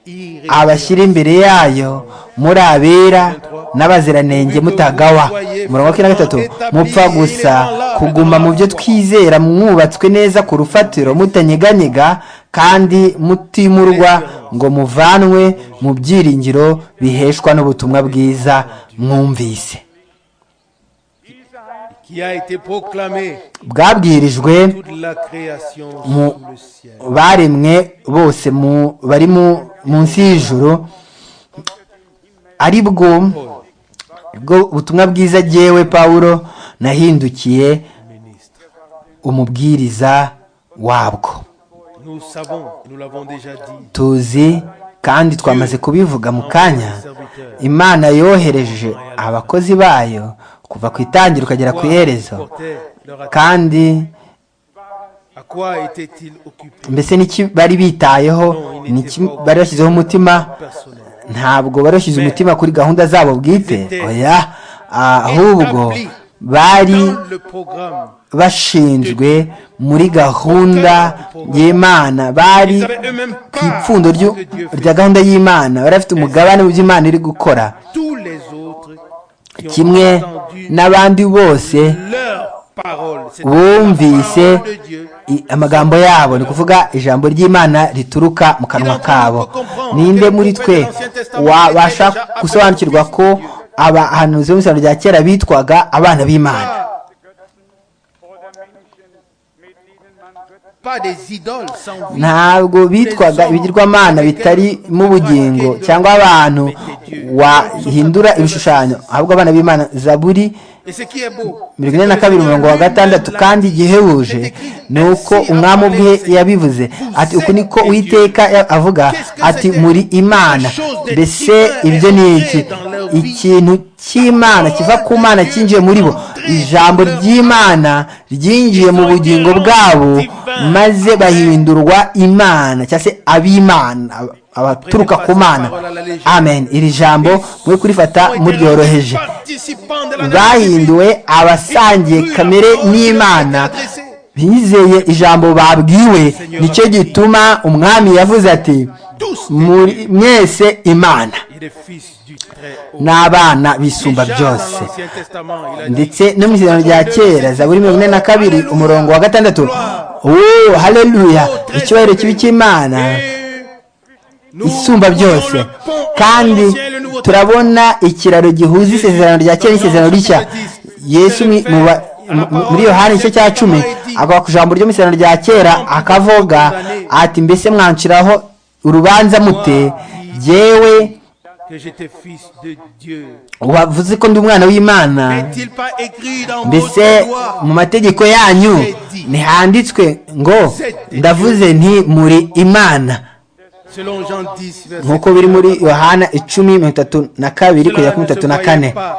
et abashyira imbere yayo muri abera n'abaziranenge mutagawa umurongo wa na gatatu mupfa gusa kuguma mu byo twizera mwubatswe neza ku rufatiro mutanyeganyega kandi mutimurwa ngo muvanwe mu byiringiro biheshwa n'ubutumwa bwiza mwumvise qui a été proclamé bwabwirijwe toute la création mu sous le ciel. baremwe bose mu bari mu- munsi y'ijuru ari bwo bwo ubutumwa bwiza jyewe pawulo nahindukiye Ministre, umubwiriza wabwo nous savons, nous l'avons déjà dit, tuzi kandi twamaze kubivuga mu kanya imana yohereje abakozi bayo kuva ku itangiro ukagera ku iherezo portait leur attention. kandi À quoi étaient-ils occupés mbese n'iki bari bitayeho n'iki bari bashyizeho umutima personnel ntabwo bari bashyize umutima kuri gahunda zabo bwite oya ahubwo bari Dans le programme, bashinzwe muri gahunda y'imana bari ils savaient eux-mêmes ku pas ipfundo ce ryu- que Dieu rya fait. gahunda y'imana bari bafite umugabane mu byo imana iri gukora Tous les autres qui ont kimwe entendu n'abandi bose leur parole, c'est bumvise la parole de Dieu, i- amagambo yabo ni ukuvuga ijambo ry'imana rituruka mu kanwa kabo ninde muri twe wabasha gusobanukirwa ko abahanuzi bo mu isano rya kera bitwaga abana b'imana pas, oder Menschen, mit denen man Gott pas des idoles sans vie. ntabwo bitwaga ibigirwamana bitarimo ubugingo cyangwa abantu wahindura ibishushanyo ahubwo abana b'imana zaburi Et ce qui est beau, mirongo ine na kabiri umurongo wa gatandatu kandi igihebuje ni uko umwami ubwe yabivuze ati uku niko uwiteka ya- avuga ati muri imana mbese ibyo ni iki ikintu cy'imana kiva ku mana cyinjiye muri bo ijambo ry'imana ryinjiye mu bugingo bwabo maze bahindurwa imana cyangwa se ab'imana ab- abaturuka ku mana amen iri jambo mwe kurifata muryoroheje participants de la nature bahinduwe abasangiye kamere n'imana bizeye ijambo babwiwe nicyo gituma umwami yavuze ati "Muri- mwese imana et des fils du très haut. n'abana bisumba Déjà byose dans l'Ancien Testament, il a dit, ndetse no mu isezerano rya kera zaburi mirongo ine na kabiri umurongo wa gatandatu uuu haleluya icyubahiro kibi cy'imana Et nous isumba byose voyons le pont kandi entre l'Ancien et le Nouveau turabona ikiraro gihuza isezerano rya kera n'isezerano rishya yesu mu- mu ba- mu- muri yohani igice cya cumi agwa ku ijambo ryo mu isezerano rya kera akavuga ati mbese mwanciraho urubanza mute yewe Testament, que j'étais fils de Dieu. wavuze ko ndi umwana w'imana N'est-il pas écrit dans mbese votre loi mu mategeko yanyu ntihanditswe ngo ndavuze nti muri imana Selon Jean 10, verset nk'uko biri muri yohana icumi mirongo itatu na kabiri kugera kuri mirongo itatu na kane pas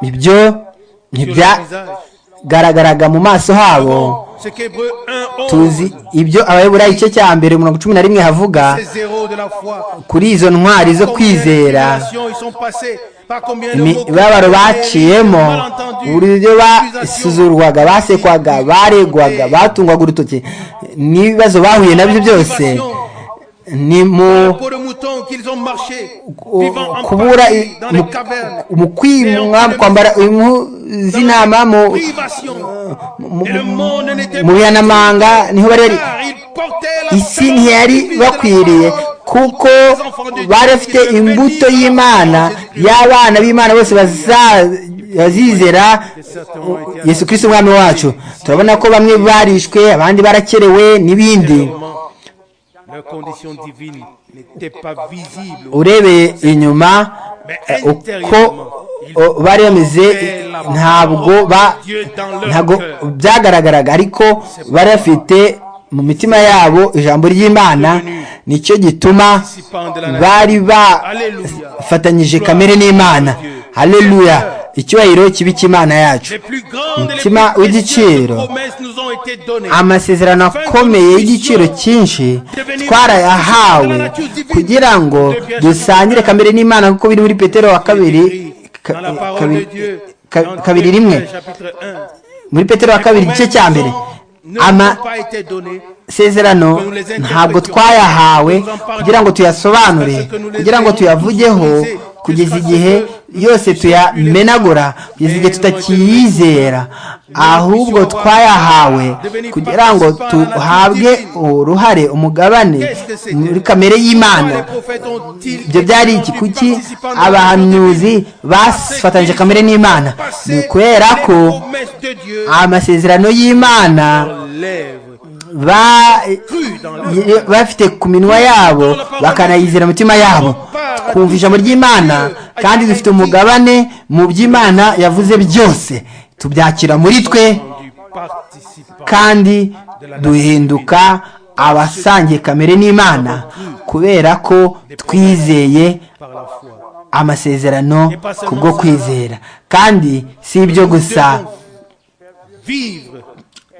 ibyo sur leur visage. ntibyagaragaraga mu maso habo Ce qu'Hébreu 1, 11, tuzi ibyo abayobora igice cya mbere mirongo cumi na rimwe havuga ces zéros de la foi. kuri izo ntwari zo kwizera Combien de tribulations ils sont passés, par combien de mots imibabaro contrariés, baciyemo malentendus, uburyo accusations, basuzurwaga basekwaga baregwaga batungwaga urutoki n'ibibazo bahuye nabyo byose ni mu Pour le mouton qu'ils ont marché, ku- vivant en kubura partie i- dans mu- les cavernes, mu kwimwa mu kwambara impu z'intama mu privation. mu- Et le monde n'était mu pas- bihanamanga niho bari bari Car ils portaient la isi sacrifice ntiyari de la bakwiriye parole. kuko Les enfants de Dieu bari qui bafite se bénissent imbuto dans la y'imana présence de Dieu. y'abana b'imana bose baza- bazizera yesu kirisito umwami wacu turabona ko bamwe barishwe abandi barakerewe n'ibindi Clairement, Leurs conditions divines n'étaient pas visibles. urebeye inyuma eh, uko o- bari bameze ntabwo ba Dieu dans leur ntabwo cœur. byagaragaraga ariko bari bafite mu mitima yabo ijambo ry'imana nicyo gituma bari bafatanyije kamere n'imana haleluya icyubahiro kibi cy'imana yacu Les plus grandes et les Mutima plus précieuses w'igiciro. promesses nous ont été données. amasezerano akomeye y'igiciro cyinshi twarayahawe kugira ngo dusangire kamere n'imana kuko biri muri petero wa kabiri ka- Dans la parole de kabiri- Dieu, ka- dans kabiri rimwe chapitre 1, muri petero wa kabiri igice cya mbere Ne nous ama ont pas été données masezerano ntabwo twayahawe kugira ngo tuyasobanure kugira ngo tuyavugeho kugeza igihe yose tuyamenagura kugeza igihe tutakiyizera ahubwo twayahawe kugira ngo tuhabwe uruhare umugabane muri kamere y'imana ibyo byari iki kuki abahanuzi bafatanyije kamere n'imana ni ukubera ko amasezerano y'imana ba- bafite ku minwa yabo bakanayizera imitima yabo twumva ijambo ry'imana kandi dufite umugabane mu by'imana yavuze byose tubyakira muri twe du participant. kandi duhinduka abasangiye kamere n'imana kubera ko twizeye par la foi. amasezerano kubwo kwizera kandi si ibyo gusa Nous devons vivre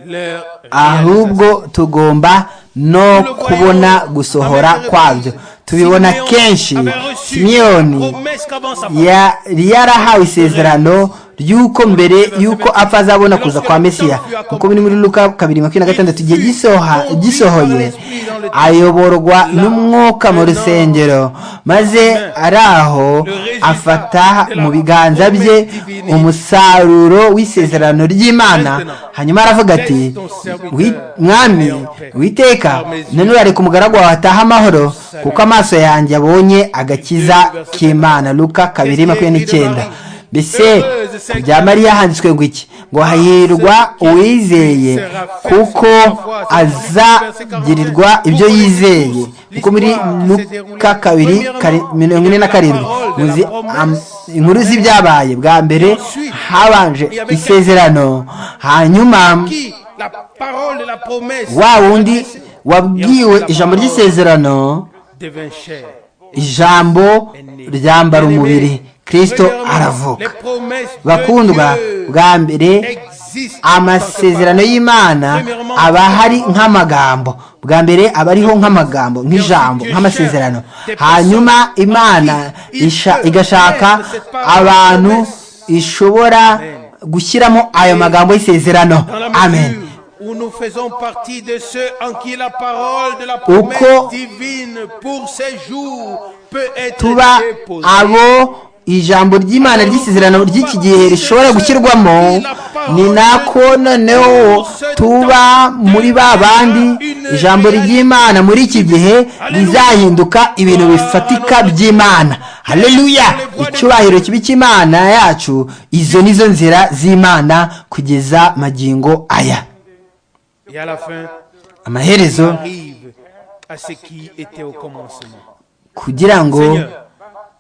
leur ahubwo tugomba no kubona gusohora kwabyo tubibona kenshi simiyoni yari yarahawe isezerano ry'uko mbere y'uko apfa azabona kuza kwa mesiya kuko biri muri luka kabiri makumyabiri na gatandatu igihe gisoha- gisohoye ayoborwa n'umwuka mu rusengero maze araho afata mu biganza bye umusaruro w'isezerano ry'imana hanyuma aravuga ati "Wi- mwami witeka nanone areka umugaragu wawe ataha amahoro kuko amaso yanjye abonye agakiza k'imana luka kabiri makumyabiri n'icyenda mbese ku bya mariya handitswe ngo iki ngo hahirwa uwizeye kuko azagirirwa ibyo yizeye kuko muri luka kabiri kari- mirongo ine na karindwi muzi am- inkuru z'ibyabaye bwa mbere habanje isezerano hanyuma qui la parole et la promesse wa wundi wabwiwe ijambo ry'isezerano devint chair. ijambo ryambara umubiri kirisito Les aravuka promesses bakundwa de Dieu bwa mbere existent amasezerano y'imana aba hari nk'amagambo bwa mbere aba ariho nk'amagambo nk'ijambo nk'amasezerano hanyuma imana isha- igashaka abantu ishobora gushyiramo ayo magambo y'isezerano dans la mesure amen où nous faisons partie de ceux en qui la parole de la promesse Uko- divine pour ces jours peut être tuba déposée. abo ijambo ry'imana ry'isezerano ry'iki gihe rishobora gushyirwamo ni nako noneho tuba muri ba bandi ijambo ry'imana muri iki gihe rizahinduka ibintu bifatika by'imana haleluya icyubahiro kibi cy'imana yacu izo nizo nzira z'imana kugeza magingo aya Et à la fin, amaherezo arrive à ce qui était au commencement. kugira ngo Seigneur,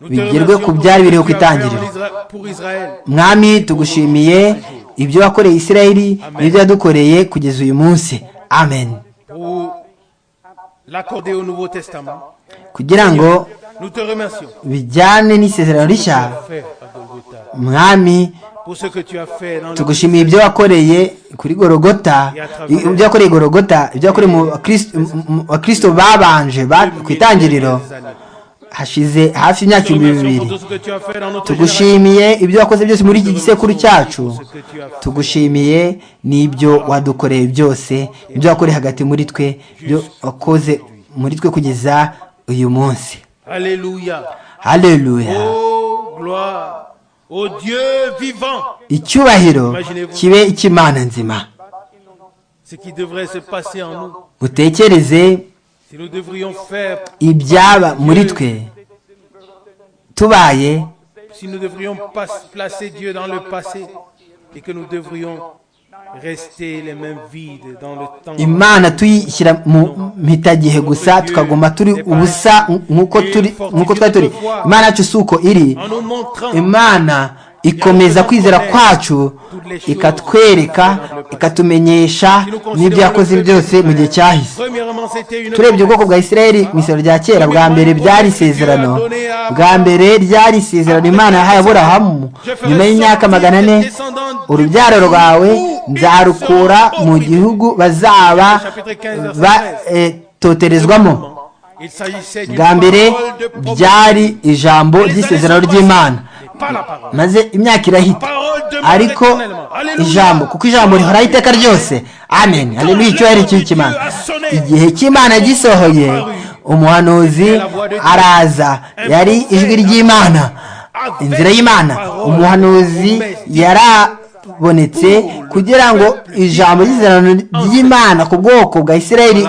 nous te bigerwe ku remercions pour byari ce que biriho ku tu as fait en itangiriro Isra- pour Israël. mwami tugushimiye ibyo wakoreye isirayeli n'ibyo yadukoreye kugeza uyu munsi amen pour l'accorder au Nouveau Testament. kugira ngo Nous te remercions bijyane n'isezerano rishya Frère à Golgotha, mwami pour ce que tu as fait dans le tugushimiye ibyo wakoreye kuri gorogota ibyo wakoreye gorogota ibyo wakoreye mu bakristo- mu- mu- bakristo babanje ba- ku itangiriro hashize hafi imyaka Nous te ibihumbi remercions bibiri pour tout ce que tu as fait dans notre génération. tugushimiye ibyo wakoze byose muri iki gisekuru cyacu Pour ce que tu as fait tugushimiye n'ibyo wadukoreye byose ibyo wakoreye hagati muri twe ibyo wakoze muri twe kugeza uyu munsi Alléluia. haleluya Oh, gloire au Dieu vivant. icyubahiro kibe icy'imana nzima Ce qui devrait se passer en nous, utekereze si nous devrions faire, ibyaba muri twe tubaye si nous devrions pas- placer Dieu dans le passé et que nous devrions rester les mains vides dans le temps. imana tuyishyira mu mpitagihe gusa tukaguma turi ubusa nk'uko turi nk'uko twari turi imana yacu si uko iri En nous montrant imana ikomeza kwizera kwacu ikatwereka ikatumenyesha n'ibyo yakoze byose mu gihe cyahise Premièrement, c'était une turebye ubwoko bwa isirayeli mu isoro rya kera bwa mbere byari isezerano bwa mbere ryari isezerano imana yahaye aburahamu nyuma y'imyaka magana ane urubyaro rwawe nzarukura mu gihugu bazaba batoterezwamo Il s'agissait d'une bwa mbere parole de promesse. byari ijambo ry'isezerano ry'imana Pas la parole. maze imyaka irahita Parole demeure ariko éternellement. ijambo kuko ijambo rihoraho iteka ryose amen haleluya icyubahiro cy'imana igihe cy'imana gisohoye umuhanuzi araza yari ijwi ry'imana inzira y'imana umuhanuzi yarabonetse kugira ngo ijambo ry'isezerano ry'imana ku bwoko bwa isirayeli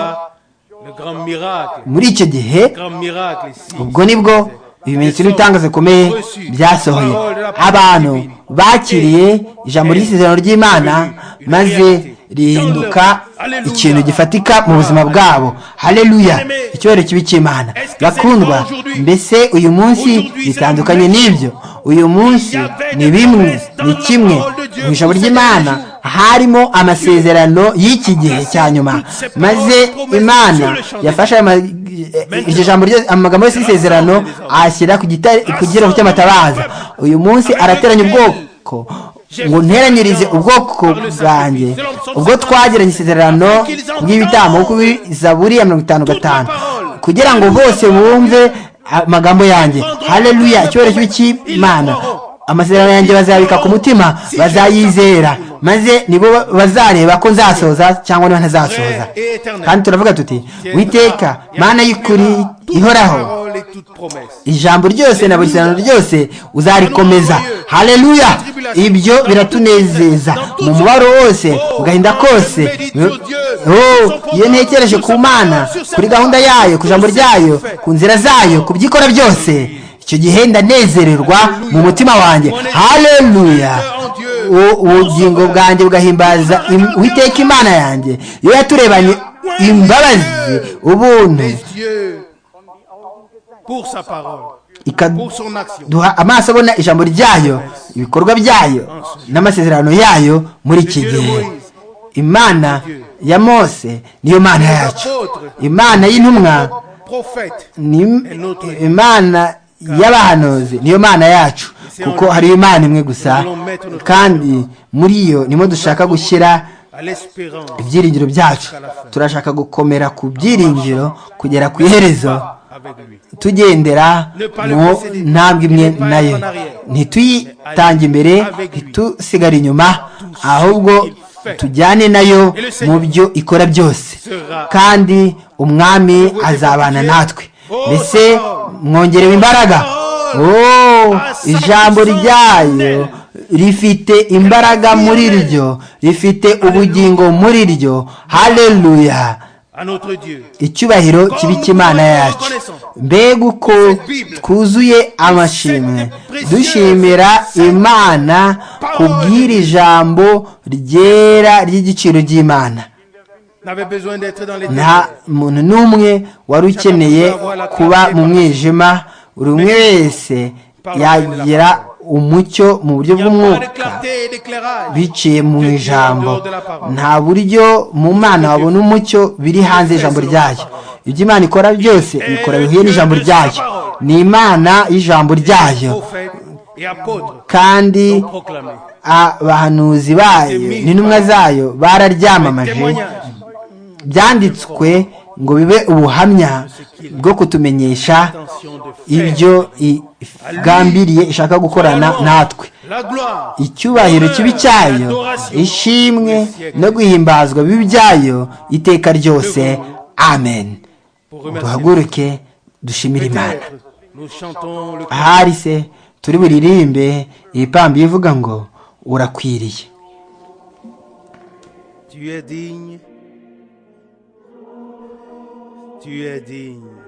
Le grand miracle, muri icyo gihe grand miracle ici. ubwo nibwo ibimenyetso n'ibitangazo bikomeye byasohoye abantu bakiriye ijambo ry'isezerano ry'imana maze rihinduka ikintu gifatika mu buzima bwabo hareruya icyubahiro kibi cy'imana bakundwa mbese uyu munsi bitandukanye n'ibyo uyu munsi ni bimwe ni kimwe mu ijambo ry'imana harimo amasezerano y'iki gihe cya nyuma maze imana yafashe ayo ma- iryo jambo ryose amagambo yose y'isezerano ashyira ku gitare- ku gihirahuri cy'amatabaza uyu munsi arateranya ubwoko ngo nteranyirize ubwoko bwanjye ubwo twagiranye isezerano ry'ibitambo kuko zaburi ya mirongo itanu gatanu kugira ngo bose bumve amagambo yanjye hareruya icyubahiro kibi cy'imana amasezerano yanjye bazayabika ku mutima bazayizera maze nibo bazareba ko nzasohoza cyangwa niba ntazasohoza kandi turavuga tuti witeka mana y'ukuri ihoraho Parole et toute promesse. ijambo ryose na buri serano ryose uzarikomeza hareruya ibyo biratunezeza mu mubaro wose agahinda kose Oh, iyo ntekereje ku mana kuri gahunda yayo ku ijambo ryayo ku nzira zayo ku byo ikora byose icyo gihe ndanezererwa mu mutima wanjye hareruya u- ubugingo bwanjye bugahimbaza im- uwiteka imana yanjye iyo yaturebanye imbabazi ubuntu Pour sa parole, pour ikaduha son action. amaso abona ijambo ryayo ibikorwa byayo n'amasezerano yayo muri iki gihe imana ya mose niyo mana yacu imana y'intumwa Prophète, ni im- imana y'abahanuzi niyo mana yacu kuko hari imana imwe gusa kandi muri iyo niho dushaka gushyira à l'espérance, ibyiringiro byacu turashaka gukomera ku byiringiro kugera ku iherezo avec lui. tugendera mu ntambwe imwe nayo ntituyitange imbere ntitusigare inyuma ahubwo tujyane nayo mu byo ikora byose kandi umwami azabana natwe mbese mwongerewe imbaraga Oh, ijambo ryayo rifite imbaraga muri ryo rifite ubugingo muri ryo hareruya À notre Dieu. icyubahiro kibi cy'imana yacu mbega uko twuzuye amashimwe dushimira imana kubw'iri jambo ryera ry'igiciro ry'imana N'avait besoin d'être dans les nta muntu n'umwe wari ukeneye kuba mu mwijima buri umwe wese yagira umucyo mu buryo Pas de bw'umwuka clarté et d'éclairage. biciye mu ijambo nta buryo mu mana wabona umucyo biri hanze y'ijambo ryayo ibyo imana ikora byose ikora bihuye n'ijambo ryayo ni imana y'ijambo ryayo Prophète et apôtre kandi ont proclamé. abahanuzi bayo n'intumwa zayo bararyamamaje byanditswe ngo bibe ubuhamya bwo kutumenyesha ibyo igambiriye ishaka gukorana natwe La gloire. icyubahiro kibi cyayo ishimwe no guhimbazwa bibi byayo iteka ryose amen Pour remercier. duhaguruke dushimire imana Peut-être Nous chantons le ahari se turi buririmbe ipamba ivuga ngo urakwiriye Tu es digne. Tu es digne.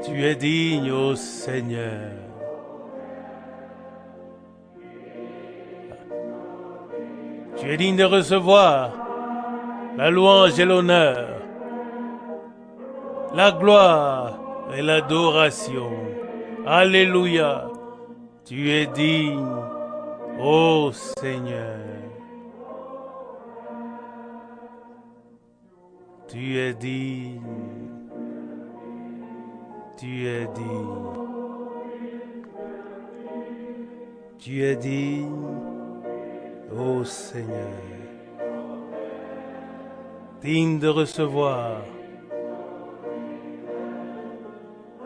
Tu es digne, ô Seigneur. Tu es digne de recevoir la louange et l'honneur, la gloire et l'adoration. Alléluia. Tu es digne. Ô Seigneur, tu es digne, tu es digne, tu es digne, ô Seigneur, digne de recevoir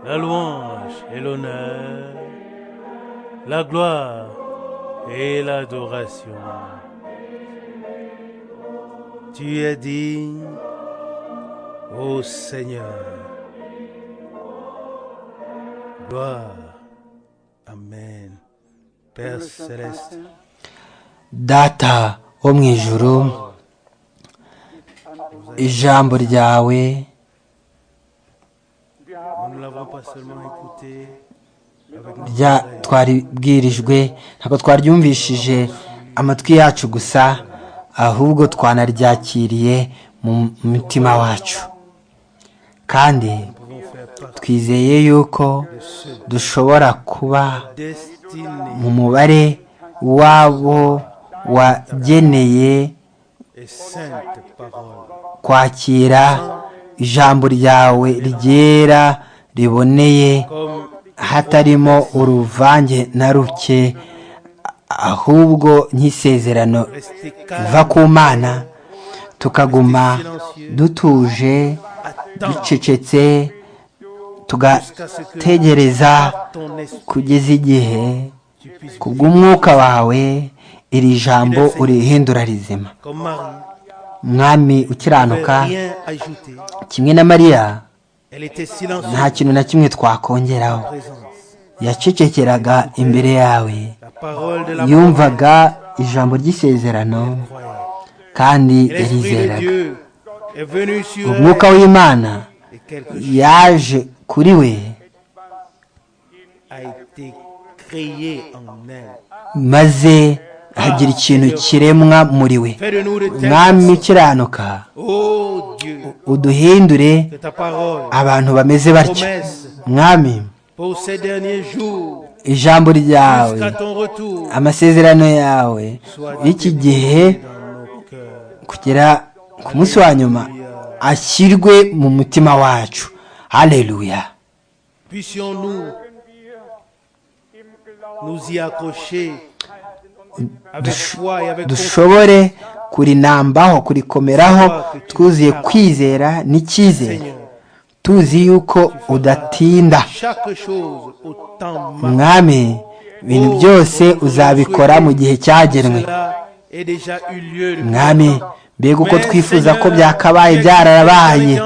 la louange et l'honneur, la gloire et l'adoration. Tu es digne, ô Seigneur. Gloire. Amen. Père céleste, data wo mu ijuru ijambo ryawe nous ne l'avons pas seulement écouté avec nos rya twaribwirijwe ntabwo twaryumvishije amatwi yacu gusa ahubwo twanaryakiriye mu mutima wacu kandi pouvons faire partie twizeye yuko dushobora kuba destinée mu mubare w'abo wageneye et sainte parole. kwakira ijambo ryawe ryera riboneye Comme hatarimo uruvange na ruke ahubwo nk'isezerano rester riva calme, ku mana tukaguma dutuje attendre ducecetse tugategereza ton esprit, kugeza igihe tu puisses kubw'umwuka wawe iri jambo urihindura rizima comme Marie, mwami ukiranuka ne rien ajouter. kimwe na mariya Elle était nta silencieuse. kintu na kimwe twakongeraho Présence. yacecekeraga imbere yawe La parole de la yumvaga ijambo ry'isezerano croyante. kandi Et L'esprit de yarizeraga Dieu est venu sur elle umwuka w'imana et quelque chose yaje kuri we a été créé en elle. maze hagira ikintu kiremwa muri we Fais de nous de telles mwami personnes. ukiranuka Oh Dieu, uduhindure que ta parole, abantu bameze batya promesse mwami pour ces derniers jours, ijambo ryawe jusqu'à ton retour, amasezerano yawe y'iki gihe dans nos cœurs. kugera ku munsi wa nyuma ashyirwe mu mutima wacu haleluya Puissions-nous nous y accrocher avec foi et avec confiance. dushobore kurinambaho kurikomeraho twuzuye kwizera n'icyizere Seigneur. tuzi yuko udatinda Chaque chose au temps marqué. mwami ibintu byose uzabikora mu gihe cyagenwe Cela a déjà eu lieu depuis mwami longtemps. mbega uko twifuza ko byakabaye byararabaye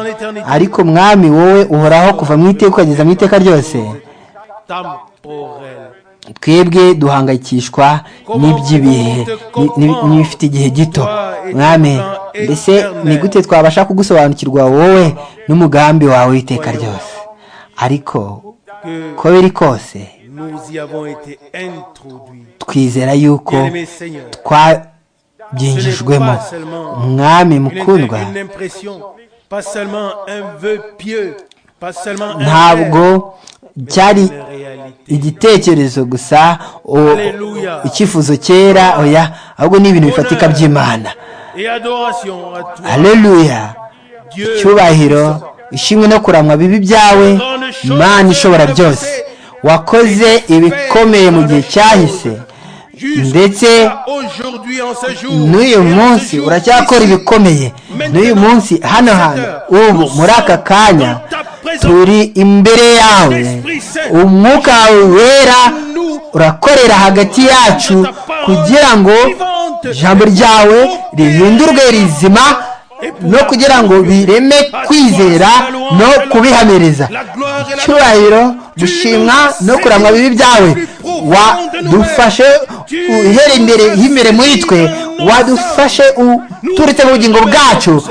ariko mwami wowe uhoraho kuva mu iteka ukageza mu iteka ryose temporel. twebwe duhangayikishwa n'iby'ibihe ni- ni- n'ibifite igihe gito mwami mbese ni gute twabasha kugusobanukirwa wowe n'umugambi wawe w'iteka ryose ariko Que uko biri kose nous y avons été introduits. twizera yuko Bien-aimé Seigneur, twabyinjijwemo mwami une inter- mukundwa une impression, pas seulement un vœu pieux, pas seulement un ntabwo rêve, cyari mais une réalité. igitekerezo gusa o- Hallelujah. icyifuzo cyera oya ahubwo ni ibintu bifatika by'imana Et adoration à toi, haleluya Dieu. icyubahiro ishimwe no kuramwa bibi byawe mana ishobora byose wakoze ibikomeye mu gihe cyahise ndetse n'uyu munsi uracyakora ibikomeye n'uyu munsi hano hantu ubu muri aka kanya turi imbere yawe umwuka wawe wera urakorera hagati yacu kugira ngo ijambo ryawe rihindurwe rizima no kugira ngo bireme kwizera no kubihamiriza icyubahiro gushimwa no kuramwa bibi byawe wadufashe uhere imbere h'imbere muri twe wadufashe uturutse mu bugingo bwacu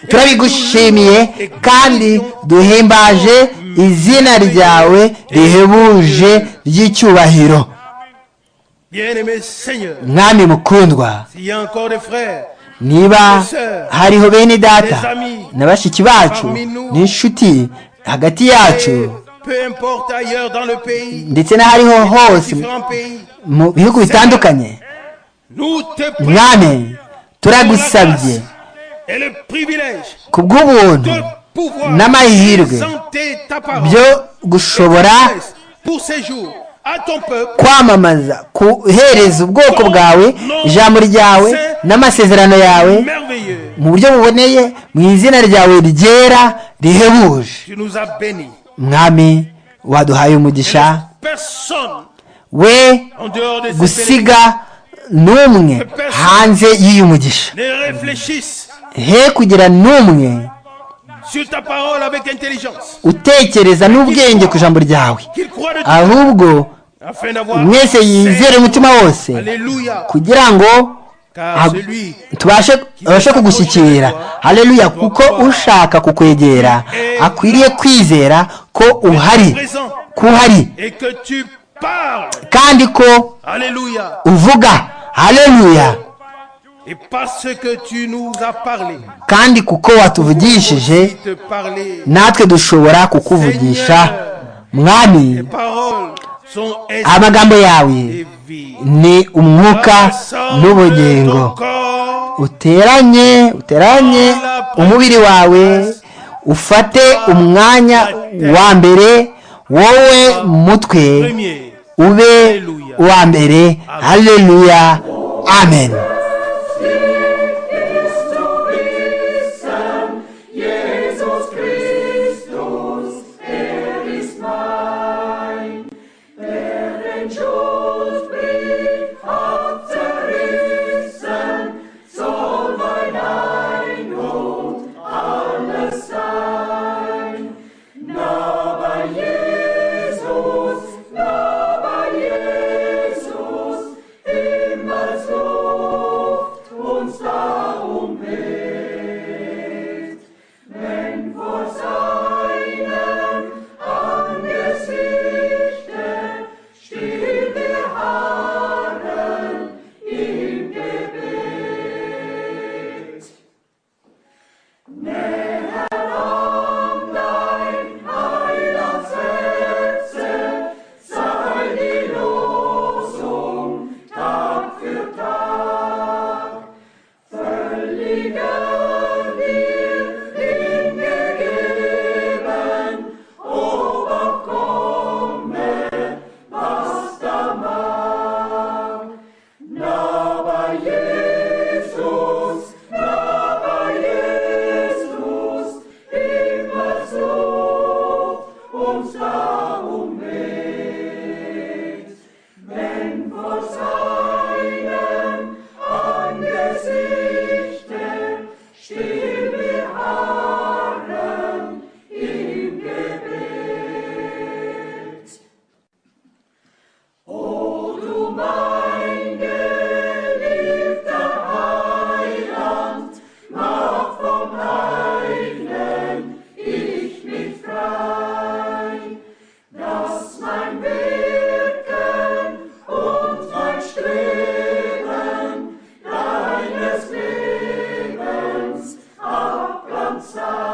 turabigushimiye kandi duhimbaje izina ryawe rihebuje ry'icyubahiro Bien-aimé Seigneur, mwami mukundwa s'il y a encore des frères, niba hariho bene data na bashiki bacu n'inshuti hagati et yacu peu importe ailleurs dans le pays, ndetse n'ahariho hose différents pays, mu bihugu bitandukanye nous te mwami turagusabye et le privilège kubw'ubuntu de pouvoir n'amahirwe présenter ta parole byo gushobora pour ces jours à ton peuple kwamamaza kuhereza ubwoko bwawe ijambo ryawe n'amasezerano yawe merveilleux. mu buryo buboneye mu izina ryawe ryera rihebuje Tu nous as bénis. mwami waduhaye umugisha Personne we en dehors de ces gusiga n'umwe hanze y'uyu mugisha ne réfléchisse he kugira n'umwe sur ta parole avec intelligence, utekereza n'ubwenge ku ijambo ryawe qu'il croit de Dieu, ahubwo afin d'avoir mwese yizere umutima wose Alléluia, kugira ngo car celui tubashe abashe kugushyikira hareruya kuko ushaka kukwegera akwiriye kwizera ko uhari présent ko uhari et que tu parles, kandi ko Alléluia, uvuga hareruya et parce que tu nous as parlé, kandi kuko watuvugishije il te parler. natwe dushobora kukuvugisha mwami Les paroles sont esprit amagambo et yawe vie. ni umwuka Rassemble ton n'ubugingo corps uteranye uteranye umubiri wawe ufate umwanya wa mbere wowe mutwe premier. ube uwa mbere haleluya amen Jesus Christus, er ist mein. Der den Schuldbrief hat zerrissen, soll mein Ein und alles sein. Na bei Jesus, na bei Jesus, himmels Luft uns darum hilft. Wenn vor seinem Angesichte still beharren im Gebet. Näher an dein Heilandsherze sei die Losung Tag für Tag. Völliger wir hingegeben, ob auch komme, was da mag. Na bei Jesus, na bei Jesus, immer so uns darum mit. Wenn vor seinem Angesichte still beharren im Gebet. O du mein geliebter Heiland, mach vom Heiden ich mich frei, dass mein Wirken und mein Streben deines Lebens Abglanz sei.